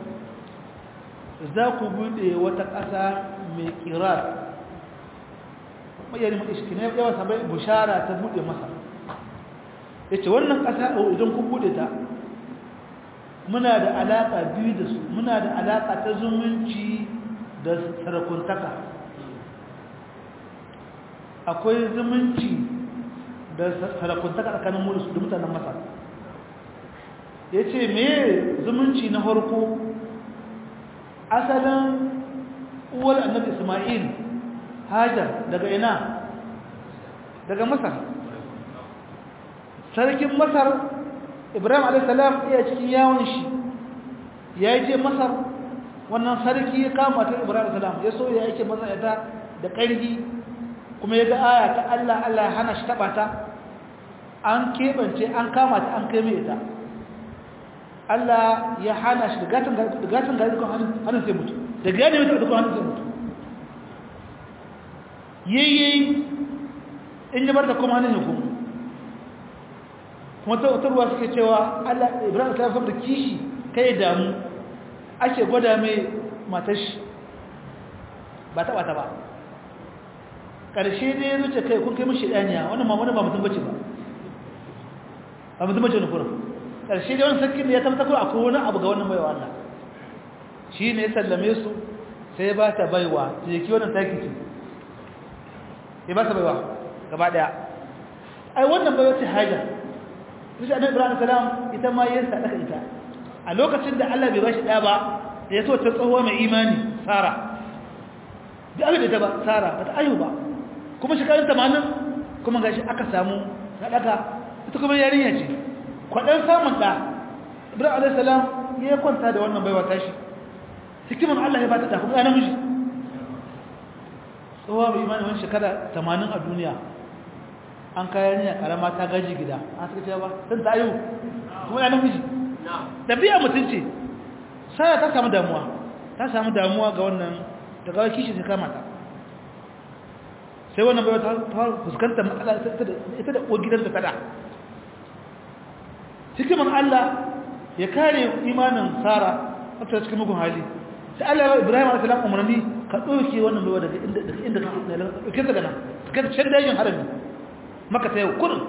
za ku bude wata ƙasa mai kirar mayari mai iski ne yawa sahabbai bushara ta bude masa ya ce wannan ƙasa idan kun bude ta muna da alaƙa biyu da su muna da alaƙa ta zumunci da sarakuntaka akwai zumunci da sarakuntaka tsakanin mu da mutanen masar ya ce me zumunci na harko asalin uwar annabi ismail hajar daga ina daga masar sarkin masar ibrahim alaihissalam iya cikin yawon shi ya yi ce masar wannan sarki ya kama ta ibrahim alaihissalam ya so ya yake masar ya ta da ƙarfi kuma ya ga aya ta allah allah hana shi taɓa ta an keɓance an kama ta an kai mai ita allah ya hana shi da gatin gari dukkan hannun sai mutu da gani mutu dukkan hannun sai mutu yayi in yi bar da kuma hannun ya kuma kuma tautarwa suke cewa Allah Ibrahim ta saboda kishi kai damu ake gwada mai matar shi ba taba ta ba karshe dai ya zuce kai kun kai mishi daniya wannan ma wannan ba mutum bace ba ba mutum bace ne kuma karshe dai wannan sarkin da ya tabbata ko akwai wani abu ga wannan baiwa Allah shi ne ya sallame su sai ba ta baiwa jeki wannan taki ce ya ba ta baiwa gaba daya ai wannan baiwa ce hajar sai annabi ibrahim salam ita ma yin sadaka ita a lokacin da Allah bai bashi da ba da yaso ta tsohuwa mai imani sara da aka da ba sara ba ta ayu ba kuma shekarun 80 kuma gashi aka samu sadaka ita kuma yarinya ce kwadan samun da ibrahim alayhi salam ya kwanta da wannan baiwa tashi hikiman Allah ya bata da kuma yana miji tsohuwa mai imani wani shekara 80 a duniya an kayan ne karama ta gaji gida an suka ce ba sun ta yi kuma ya namiji tafiya mutum ce sai ta samu damuwa ta samu damuwa ga wannan ta gawa kishi ta kama ta sai wannan bai ta fuskanta matsala ita da uwar gidan da tada hikiman Allah ya kare imanin Sara wata cikin mugun hali sai Allah ya Ibrahim alaihi salam umarni ka dauke wannan baiwa daga inda daga inda ka dauke daga nan ka can dajin harami maka ta yau kurin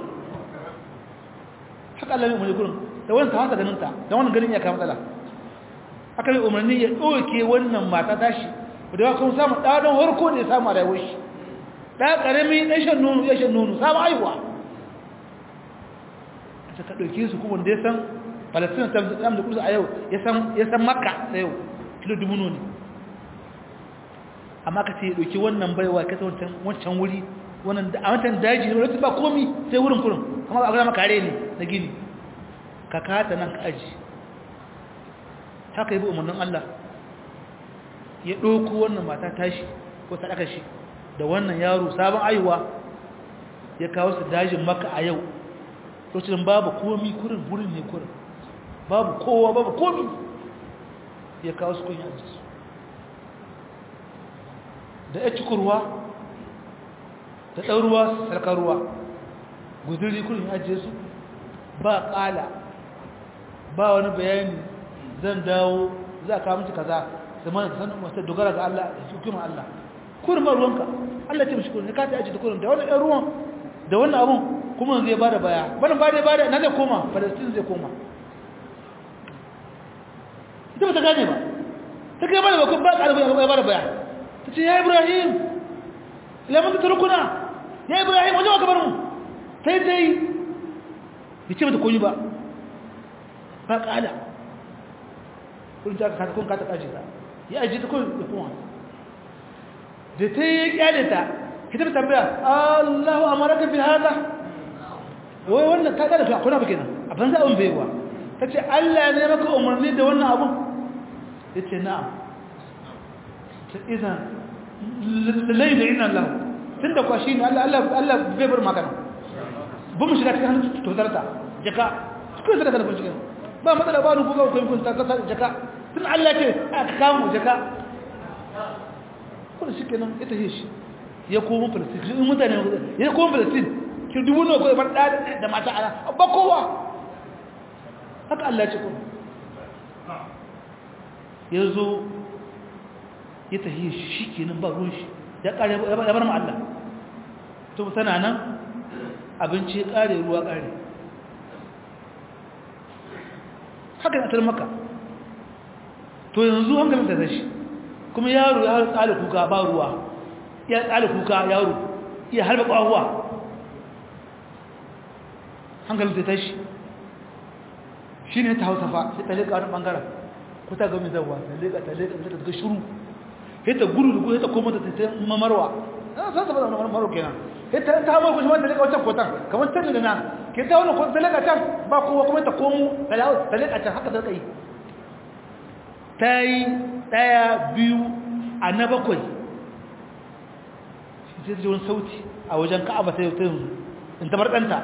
haka Allah ya umarni kurin da wannan ta hanta ganin ta da wannan ganin ya kama matsala aka yi umarni ya dauke wannan mata tashi da ya kuma samu da don harko da ya samu a rayuwar shi da karami dan shan nono ya shan nono samu aiwa ta ka dauke su kuma da ya san Palestine ta da kusa a yau ya san ya san Makka da yau kilo dubu ne amma ka ce dauki wannan baiwa ka ta wancan wancan wuri wannan da a wancan daji ne wani ba komi sai wurin kurin kamar a gama kare ne na gini ka kata nan ka aji haka yi bi umarnin Allah ya ɗauko wannan mata tashi ko sadaka shi da wannan yaro sabon ayuwa ya kawo su dajin maka a yau lokacin babu komi kurin wurin ne kurin babu kowa babu komi ya kawo su kun yanzu su da ya cikurwa da ɗan ruwa sarkar ruwa guzuri kurin ajiye su ba ƙala ba wani bayani zan dawo za ka mutu kaza zama da sanin masu dogara ga Allah da hukumar Allah kurin ma ruwanka Allah ce mashi kurin ka ta ajiye da kurin da wani ɗan ruwan da wannan abun kuma zai ba da baya barin ba da baya na zai koma palestine zai koma ita ba ta gane ba ta kai ba da bakon ba ƙarfi ya ba da baya ta ce ya ibrahim lamun ta turkuna ya ibrahim wajen waka barin ta yi ta yi bai ce mata koyi ba ba ƙada kun ta kata kun kata ƙaji ta ya aji ta kun da kuma da ta yi ƙyale ta ita ta tambaya allahu amaraka fi hada wai wannan ta ƙada ta kuna ba kenan a banza abin baiwa ta ce allah ne maka umarni da wannan abun ya ce na'am ta izan lallai da ina lahu tun da kwashi ne Allah bai bar magana ba mu shiga cikin hannun tozarta jaka kun sadaka da kun cikin ba matsala ba ruku ga kun kun ta kasa jaka tun Allah ce aka kawo jaka kun shi kenan ita shi ya komo Palestine in mutane ya komo Palestine ki dubu ne ko bar da da mata ana ba kowa haka Allah ce kuma yazo ya tahi shi kenan ba ruwan shi ya kare ya bar mu Allah to tana nan abinci kare ruwa kare haka na maka to yanzu hankalin da zashi kuma yaro ya tsale kuka ba ruwa ya tsale kuka yaro ya harba kwahuwa hankalin da tashi shi ne ta hausa fa sai ta leƙa wani ɓangaren ko ta gami zawa ta leƙa ta leƙa ta daga shuru sai ta gudu da gudu ta koma ta ta mamarwa na san ta bada wani maro kenan sai ta ta hama kusa ta leƙa wancan kotan kamar ta da na ke ta wani ta leƙa can ba kowa kuma ta komo ta leƙa can haka ta tsaye ta yi ɗaya biyu a na bakwai shi ce wani sauti a wajen ka'aba ta yau ta yanzu in ta ɗanta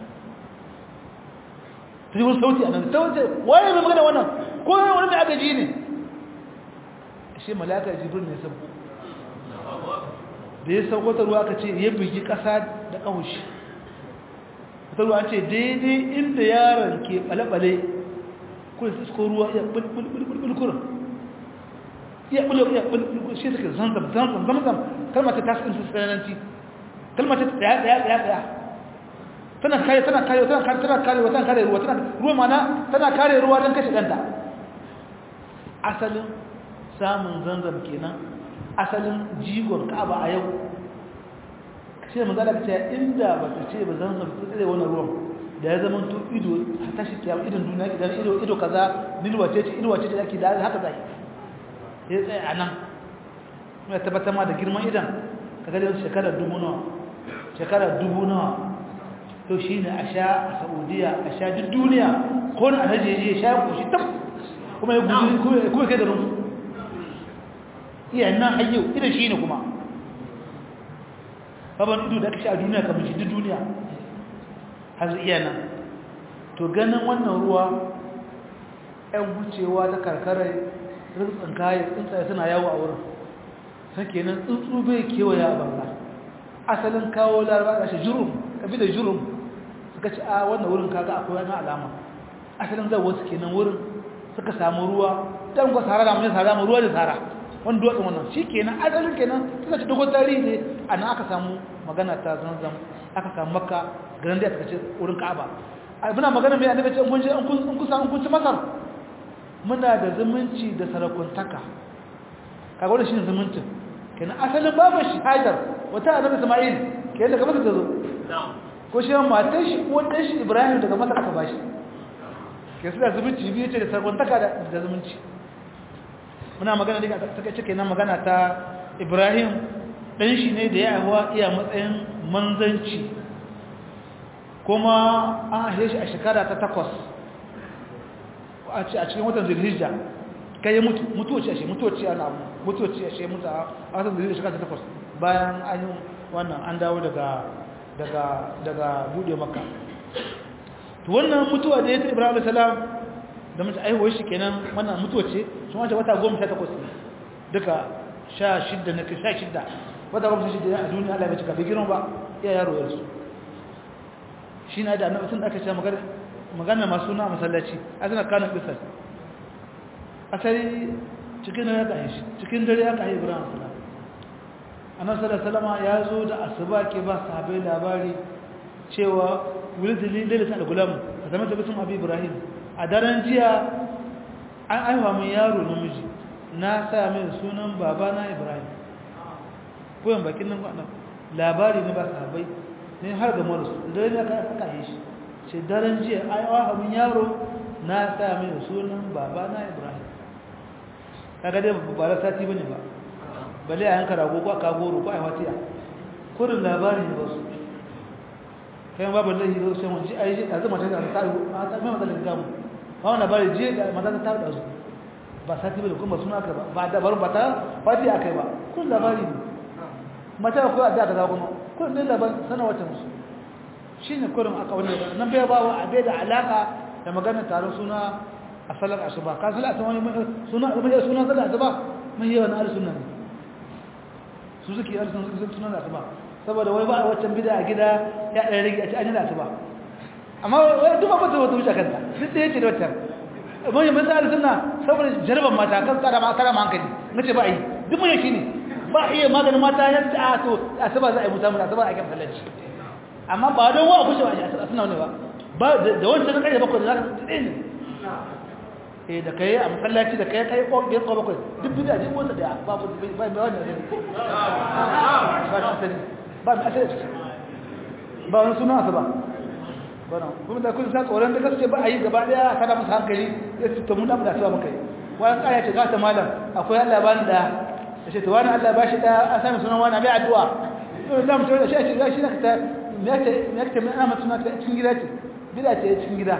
ta yi wani sauti a nan ta wace waye mai magana wannan ko wani mai agaji ne shi malaka jibril ne sauko da ya sauko ta ruwa aka ce ya bugi ƙasa da ƙahushi ta ruwa ce daidai inda yaron ke ɓale-ɓale kuma su ko ruwa ya bulbulbulbul kurin ya bulbul ya bulbul shi take zanzam zanzam zamzam kalmar ta tasin su sananci kalmar ta daya daya daya daya tana kare tana kare tana kare tana kare tana kare ruwa tana ruwa mana tana kare ruwa dan kashe danta asalin samun zanzam kenan asalin jigon Ka'aba a yau sai manzo Allah ce inda ba ta ce ba zanzam ta tsare wannan ruwan da ya zama to ido ta shi kiyama idon duniya idan ido ido kaza nilwace ce ido wace ce ake da haka zai ya tsaye a nan mai tabbatar ma da girman idan ka gani shekarar dubu nawa shekarar dubu nawa to shi ne a sha a saudiya a sha duk duniya ko na alhaji ya sha ya kushi tab kuma ya guji kuma kai da rumfu iya nan hayyau idan shi ne kuma baban ido da aka sha a duniya kamar shi duk duniya har iya nan to ganin wannan ruwa 'yan wucewa ta karkarar rintsin kayan tsuntsaye suna yawo a wurin sake nan tsuntsu bai kewaya a banza asalin kawo laraba da shi jurum kabi da jurum suka ci a wannan wurin kaga akwai wani alama asalin zai wasu kenan wurin suka samu ruwa don kwa sahara da mai sahara ruwa da sahara wani duwatsun wannan shi kenan asalin kenan suka ci dogon tarihi ne a nan aka samu magana ta zanzam aka samu makka garin da ya ce wurin ka'aba muna magana mai annabi ce kun je an kusa an kunci masar muna da zumunci da sarakuntaka kaga wannan shine zumuncin kenan asalin babu shi hajar wata annabi isma'il kenan daga masar ta zo ko shi matan shi ko dan shi ibrahim daga masar aka bashi ke su da zumunci biyu ce da sarakuntaka da zumunci muna magana daga ta kace kenan magana ta ibrahim dan shi ne da ya aiwa iya matsayin manzanci kuma an ahe shi a shekara ta takwas a cikin watan zirhijja kai ya mutu mutuwaci ashe mutuwaci ana mutuwaci ashe mutu a watan zirhijja shekara ta takwas bayan an yi wannan an dawo daga daga daga bude maka to wannan mutuwa da ya ta ibrahim salam da mace aihuwar shi kenan wannan mutuwa ce sun wace wata goma sha takwas ne duka sha shidda na sha shidda wata goma sha shidda a duniya allah bai cika bai girma ba iya yaro yarsu shi na da annabi tun da aka ce magana magana masu na masallaci a suna kanin bisar asali cikin dare aka yi shi cikin dare aka yi ibrahim salam annabi sallallahu salama ya zo da asuba ke ba sahabbai labari cewa wulidili lalata al-gulam ka zama tabbatin abu ibrahim a daren jiya an aiwa min yaro namiji na sa mai sunan babana ibrahim koyan bakin nan kwanan labari ne ba sahabbai ne har ga marasu dare ne aka yi shi ce daren jiya aiwa abin yaro na sa mai sunan baba na ibrahim kaga dai ba ra sati bane ba bale a yanka rago ko aka goro ko ai watiya kurin labari ne ba su kai babu lahi zo sai mun ji ai ji azuma ta da ta a ta mai matsalin gamu ba wannan labari je da mata ta da su ba sati bane kuma suna ka ba ba da barin ba ta fati akai ba kun labari ne mata ko a da ka kuma kun ne labar sana wata musu shi ne kurin aka wani nan bai bawa abai da alaka da magana taron suna a salar asuba ka salar asuba suna suna suna salar asuba mai yawan ahli sunna ne su suke ahli sunna suke suna asuba saboda wai ba a waccan bid'a a gida ya dan rage a ci an yi asuba amma wai duk ba ta wata wuce kanta duk da yake da wata mun yi misali sunna saboda jarban mata kan tsara ma tsara ma hankali nace ba yi duk mun yake ne ba iya maganin mata yadda a to asuba za a yi musamman asuba a kan sallaci amma ba don wa kushe ba a suna ne ba ba da wancan na ƙarfe bakwai da za ka tsaye ne eh da kai a masallaci da kai kai ƙon yin bakwai duk bida ji wata daya ba ba ba ba wani ne ba ta sani ba ta sani ba wani suna asuba bana kuma da kun sa tsoron da kace ba a yi gaba daya kada musu hankali ya ce to mun da da asuba muka yi wani ƙaya ce ga ta malam akwai Allah bani da ce to wani Allah ba shi da a sami sunan wani mai addu'a to da mutum da shi a ce shi na ta me yake me yake mai amma suna ta cikin gida ce bida ce cikin gida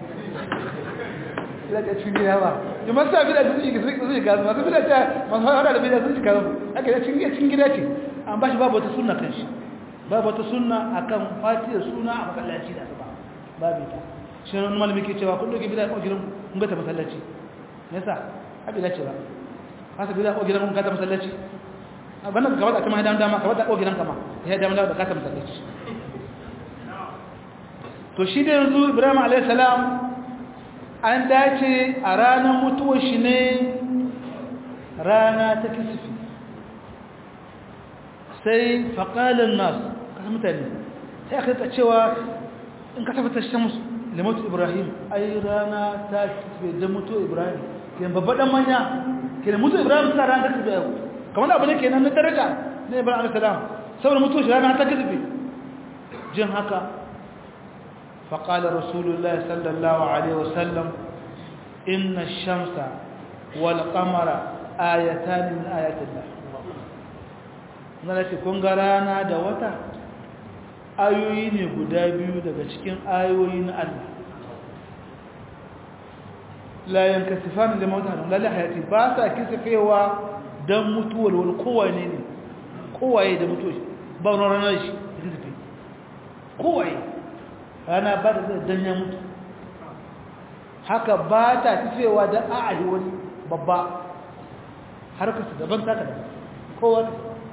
bida ce cikin gida ba kuma sa bida su ji su ji gasu masu bida ta masu hada da bida su ji gasu ake da cikin cikin gida ce an ba shi babu wata sunna kan shi babu wata sunna akan fatiyar suna a masallaci da asuba babu ta shi wani malami ke cewa kun doke bida ko gidan kun ga ta masallaci yasa abi da cewa haka bida ko gidan kun ka ta masallaci wannan ka wada kuma hadan dama ka wada ko gidan kama ya dama da ka ta masallaci to shi da yanzu Ibrahim alayhi salam an dace a ranar mutuwar shi ne rana ta kisfi sai faqalan nas kasan mutane sai aka ta cewa in ka tabbata shamsu limatu Ibrahim ai rana ta kisfe da mutuwar Ibrahim kenan babban dan manya kenan mutu ibrahim suna ran da yau kamar abu ne kenan na daraja na ibrahim alayhi salam saboda mutu shi rana ta kisbe jin haka fa qala rasulullahi sallallahu alaihi wasallam inna ash-shamsa wal qamara ayatan min ayatillah nalati kun ga rana da wata ayoyi ne guda biyu daga cikin ayoyi na Allah la yankasifan da mautan la la hayati ba sa kisafewa dan mutuwar wani kowane ne kowaye da mutuwa ba wani ranar shi kisafe kowaye rana ba da dan ya mutu haka ba ta kisafewa dan a'adi wani babba har ka su daban taka da kowane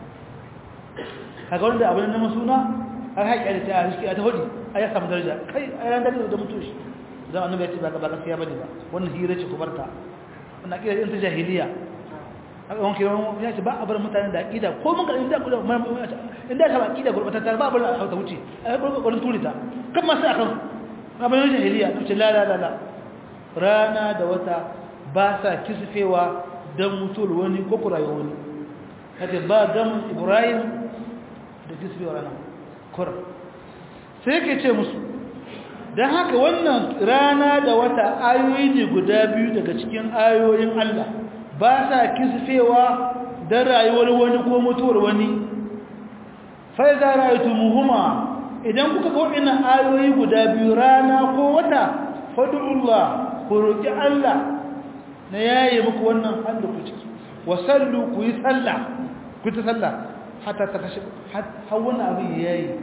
kaga wanda abin na suna har haƙi da ta shi a ta hudu a ya samu daraja kai a ranar da mutuwa shi zan annabi ya ce ba ba gaskiya bane ba wannan hira ce ku barta wannan akida din ta jahiliya haka wanke ya ce ba a bar mutane da akida ko mun ga inda kula inda ka akida gurbata ba bar a ta wuce ai gurbata turita kan ma sai akan abin jahiliya to ce la la la la rana da wata ba sa kisfewa dan mutul wani ko kurayo wani kace ba gam ibrahim da kisfewa rana kur sai ke ce musu don haka wannan rana da wata ayoyi ne guda biyu daga cikin ayoyin Allah ba sa kisfewa don rayuwar wani ko mutuwar wani fai za rayutu muhimma idan kuka ga waɗannan ayoyi guda biyu rana ko wata fadu'ullah ku roƙi Allah na yaye muku wannan hannu ku ciki wasallu ku yi sallah ku ta sallah hatta ta kashe har wannan abin yayi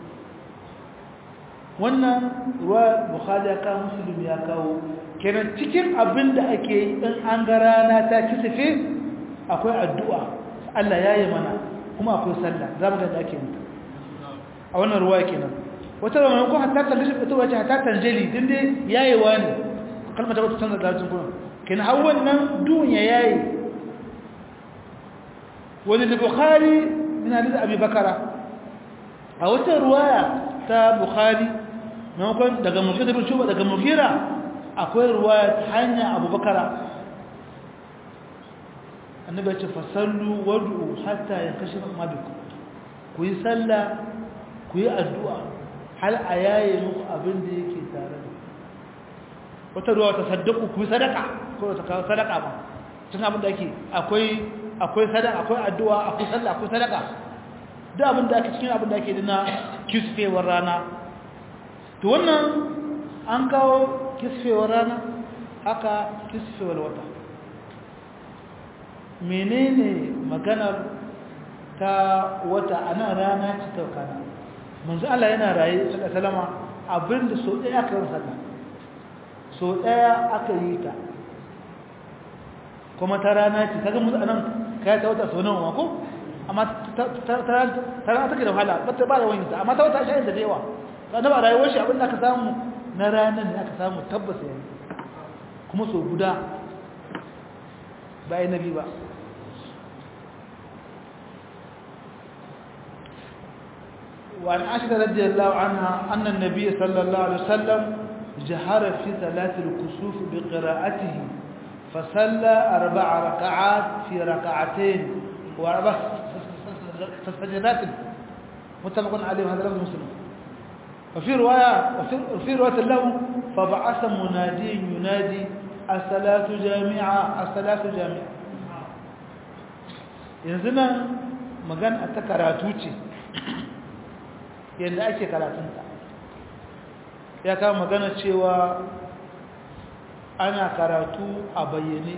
wannan ruwa bukhari ya kawo muslim ya kawo kenan cikin abin da ake yi in an ga rana ta kisife akwai addu'a Allah ya yi mana kuma akwai sallah za mu ga da ake yi a wannan ruwa kenan wata ruwa ko hatta ta lishin ita wace hatta tanjeli din dai yayewa ne kalmar ta wata canza da cikin kuma kenan har wannan duniya yayi wani da bukhari min hadith abi bakara a wata ruwaya ta bukhari maimakon daga mugira bin shuba daga mugira akwai ruwa ta hanya abubakara annabi ya ce fasallu wad'u hatta ya kashe mabiku ku yi sallah ku yi addu'a hal a yaye muku abin da yake tare da wata ruwa ta saddaku ku yi sadaka ko ta kawo sadaka ba tun abin da ake akwai akwai sadaka akwai addu'a akwai sallah akwai sadaka duk abin da ake cikin abin da ake dina kisfewar rana to wannan an kawo kisfewar rana haka kisfewar wata menene maganar ta wata ana rana ci ta kana manzo Allah yana raye sallallahu abinda so ɗaya aka yi sallah so daya aka yi ta kuma ta rana ce kaga musu anan kai ta wata so nawa ko amma ta rana take da wahala ba ta ba da wani ta amma ta wata shayin da da yawa sannan ba rayuwar shi abin da aka samu na ranar ne aka samu tabbas yayi kuma so guda bayan nabi ba وعن عائشة رضي الله عنها أن النبي صلى الله عليه وسلم جهر في ثلاث الكسوف بقراءته فصلى أربع ركعات في ركعتين وأربع سجدات متفق عليه هذا لفظ مسلم وفي رواية وفي رواية له فبعث منادي ينادي الصلاة جامعة الصلاة جامعة ينزلنا مغان أتكراتوتي yadda ake karatunta ya kama magana cewa ana karatu a bayyane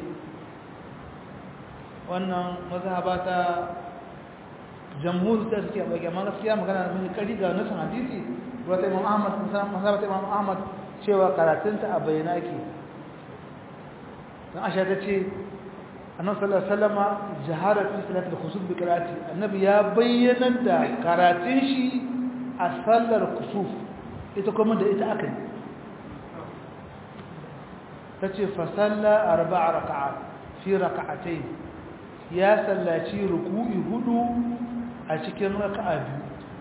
wannan mazhaba ta jamhur ta suke a bayyane amma gaskiya magana mai kari ga nasan hadisi wata imam ahmad mazhaba ta imam ahmad cewa karatunta a bayyane ake don asha ta ce annabi sallallahu alaihi wasallama jahara fi salatul khusuf bi qira'ati annabi ya bayyana da karatun shi a sallar kusuf ita kuma da ita aka yi ta ce fasalla arba a raka'a fi raka'atai ya sallaci ruku'i hudu a cikin raka'a biyu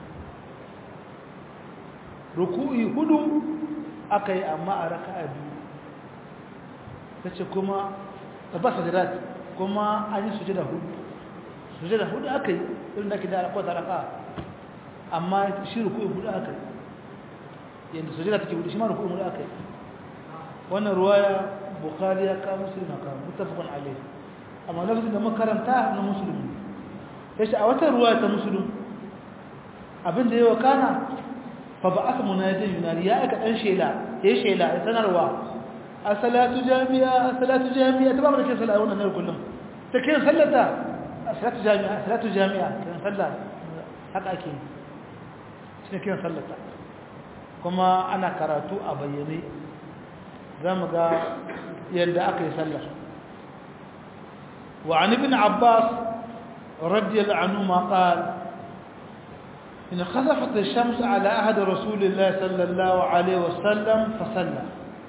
ruku'i hudu aka yi amma a raka'a biyu ta ce kuma ba sajirat kuma an yi sujada hudu sujada hudu aka yi irin da ke da alaƙwata raka'a amma shi ruku'in hudu aka yi yadda sujada take hudu shi ma ruku'in hudu aka yi wannan ruwaya bukhari ya kawo musulun na kawo mutafakon alai amma lafazin da makaranta na musulun ya ce a wata ruwaya ta musulun abinda yawa kana fa ba aka munajin yunari ya aika ɗan shela ya yi shela ya sanarwa a salatu jami'a a salatu jami'a ta ba mu da ke sallah wannan na kullum ta kiran sallata a salatu jami'a a salatu jami'a kiran sallah haka ake yi shi ne kiran sallata kuma ana karatu a bayyane za mu ga yadda aka yi sallar wa an ibn abbas radiyallahu anhu ma qal in khasafat ash-shams ala ahad rasulillah sallallahu alayhi wa sallam fa salla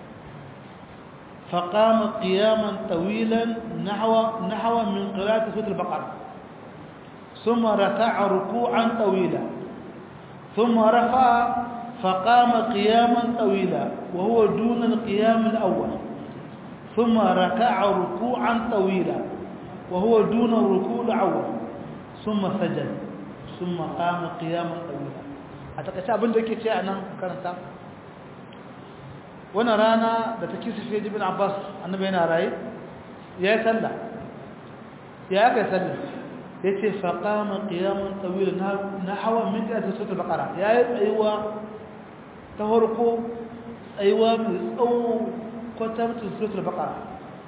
فقام قياما طويلا نحو نحو من قراءة سورة البقرة ثم ركع ركوعا طويلا ثم رفع فقام قياما طويلا وهو دون القيام الأول ثم ركع ركوعا طويلا وهو دون الركوع الأول ثم سجد ثم قام قياما طويلا أتكشف abin da yake ce a nan karanta wannan rana da take sufe ibn Abbas annabi yana raye ya yi sallah ya aka yi sallah yace faqama qiyaman tawila nahwa min qiyas sura al-baqara yayi tsayuwa ta farko tsayuwa mai tsawo kwatantin sura al-baqara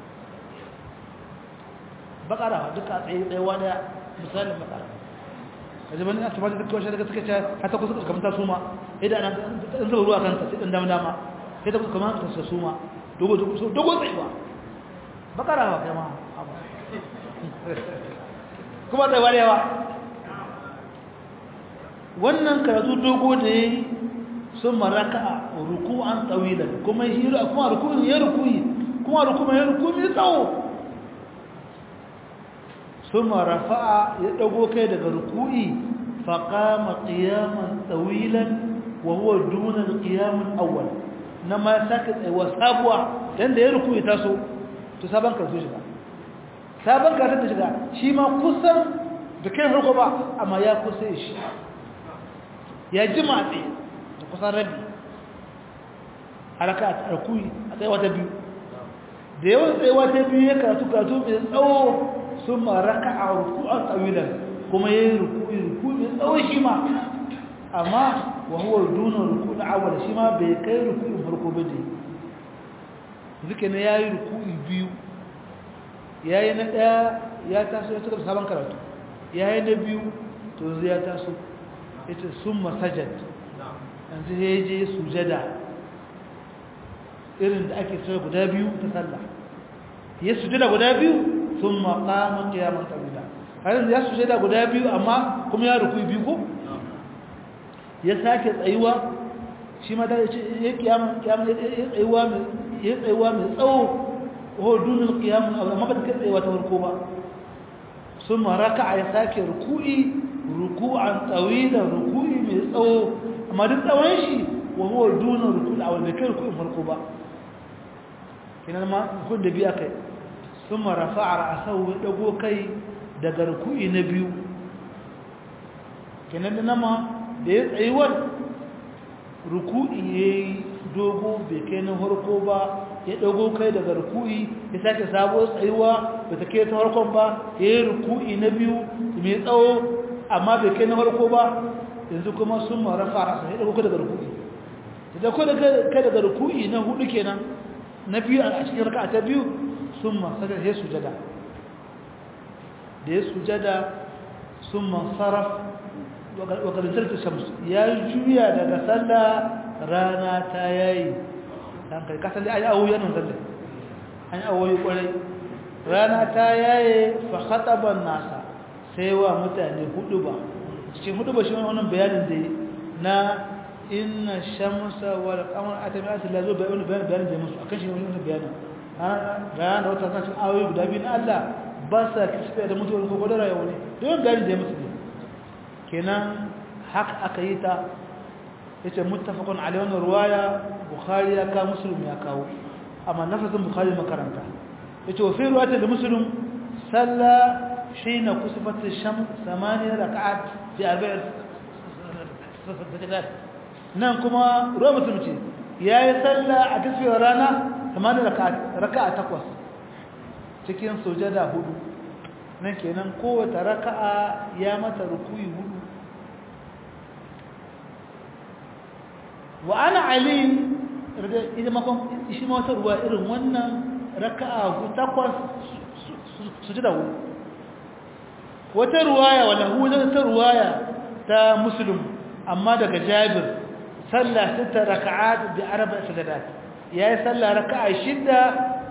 baqara duka tsayi tsayuwa da misalin baqara kaje bani a tabbata duk wanda suka ce hata ku suka kamanta suma idan an zuba ruwa kanta sai dan dama dama sai ta kamanta ta suma dogo dogo tsayuwa baqara ba kai ma kuma da warewa wannan karatu dogo da yayi sun maraka ruku'an tawilan kuma hira kuma ruku'in ya ruku'i kuma ruku'in ya ruku'i tsawo sun rafa'a ya dago kai daga ruku'i faqama qiyaman tawilan wa huwa duna al-qiyam al-awwal nama saka tsayuwa sabuwa dan da ya ruku'i taso to saban karatu shi ba sabon gasar da shiga shi ma kusan da kai harko ba amma ya kusa shi ya ji matse da kusan rabi haraka a tsarkuyi a tsayawa ta biyu da yawan tsayawa ta biyu ya karatu karatu mai tsawo sun ma raka a ruku a tsawilan kuma ya yi ruku ruku mai tsawo shi ma amma wahuwar duna ruku na awal shi ma bai kai ruku in farko ba ne zuke na ya yi ruku biyu ya yi na ɗaya ya taso ya cika sabon karatu ya yi na biyu to zai ya taso ya ce sun masajad yanzu ya je sujada irin da ake sura guda biyu ta sallah ya sujada guda biyu thumma qama qiyaman tawila har ya sujada guda biyu amma kuma ya ruku biyu ko ya sake tsayuwa shi ma da ya kiyama kiyama ya tsayuwa mai ya tsayuwa mai tsawo ho dunul qiyam amma ba ta tsayuwa ta farko ba thumma raka'a ya sake ruku'i ruku'an tawila ruku'i mai tsawo amma duk tsawon shi wa huwa dunul ruku'i awal bai kai ruku'in farko ba kinan ma kun da biya kai thumma rafa'a ra'sahu ya dago kai daga ruku'i na biyu kinan da nama da ya tsayuwar ruku'i yayi dogo bai kai na farko ba ya dago kai daga ruku'i ya sake sabo tsayuwa ba ta kai ta farkon ba yayi ruku'i na biyu mai tsawo amma bai kai na farko ba yanzu kuma sun marafa rasa ya dago kai daga ruku'i ya dago kai daga ruku'i na hudu kenan na biyu a cikin raka'a ta biyu sun ma sada ya sujada da ya sujada sun ma sarraf wa kalintar shamsu ya juya daga sallah rana ta yayi dan kai kasan da ayi awoyi nan zalle an awoyi kwarai rana ta yaye fa khataba nasa sai wa mutane hudu ba cikin hudu ba shi wannan bayanin da na inna shamsa wal qamara atami'at la zo bayanin bayanin da musu akan shi wannan bayanin rana da wata kan cikin awoyi guda biyu na Allah ba sa kisbe da mutuwar ko godara yau ne don bayanin da musu kenan haka aka yi ta yace muttafaqun alayhi wannan ruwaya bukhari ya ka muslim ya kawo amma nafasin bukhari makaranta yace wa fi ruwayat da muslim salla hina kusifat ash-shams thamaniya rak'at fi arba'i sajdat nan kuma ruwa muslim ce yayi salla a kisfiyar rana thamaniya rak'at raka'a takwas cikin sujada hudu nan kenan kowace raka'a ya mata rukuyi hudu wa ana ali idan makon shi ma wata ruwa irin wannan raka'a takwas su ji da wuri wata ruwaya wala huwa ta ruwaya ta muslim amma daga jabir sallah sita raka'at bi arba'a sajadat yayi sallah raka'a shida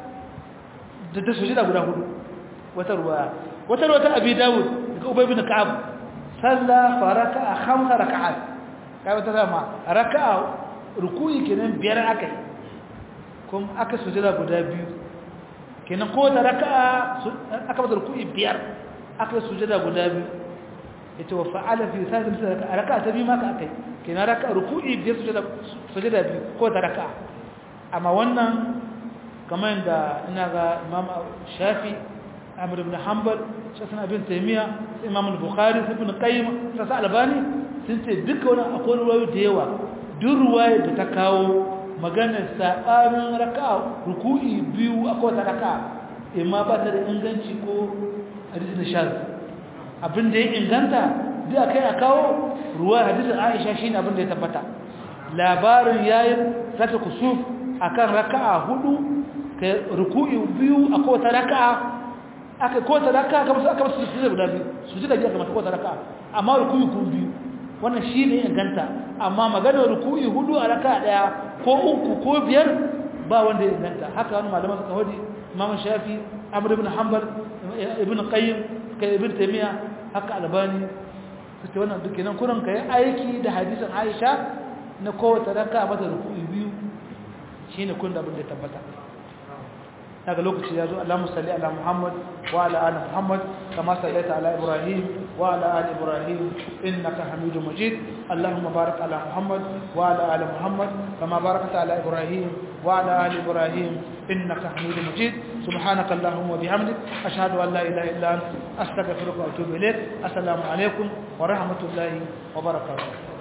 da ta sujida guda hudu wata ruwaya wata ruwaya ta abi dawud daga ubay bin ka'ab sallah fa raka'a khamsa raka'at kai wata dama raka'a rukuyi kenan biyar akai kuma aka sujada guda biyu kenan ko da raka'a aka bada rukuyi biyar aka sujada guda biyu yace wa fa'ala fi sajin raka'a raka'a ta biyu ma ka akai kenan raka'a rukuyi biyar sujada sujada biyu ko da raka'a amma wannan kamar da ina ga Imam Shafi Ahmad ibn Hanbal Shafi Ibn Taymiyyah Imam Bukhari Ibn Qayyim Sasa Albani sun ce duka wannan akwai ruwayoyi da yawa duk ruwayar da ta kawo maganar saɓanin raka ruku'i biyu a kowace raka imma ba ta da inganci ko hadisun shaz abin da ya inganta duk a kai a kawo ruwa hadisun aisha shi ne abin da ya tabbata labarin ya yi zata kusuf a kan raka'a hudu ruku'i biyu a kowace raka'a aka kowace raka'a aka masu aka masu su guda biyu su ji da biya kamata kowace raka'a amma ruku'i kun biyu wannan shi ne inganta amma maganar ruku'i hudu a raka daya ko uku ko biyar ba wanda ya inganta haka wani malaman suka hodi imam shafi amr ibn hanbal ibn qayyim kai ibn taymiya haka albani suke wannan duk kenan kuran kai aiki da hadisin aisha na kowace raka mata ruku'i biyu shine kun da abin da tabbata daga lokaci ya zo Allahumma salli ala Muhammad wa ala ali Muhammad kama sallaita ala Ibrahim wa ala ali Ibrahim innaka Hamidum Majid Allahumma barik ala Muhammad wa ala ali Muhammad kama barakta ala Ibrahim wa ala ali Ibrahim innaka Hamidum Majid subhanaka Allahumma wa bihamdik ashhadu an la ilaha illa anta astaghfiruka wa atubu ilayk assalamu alaikum wa rahmatullahi wa barakatuh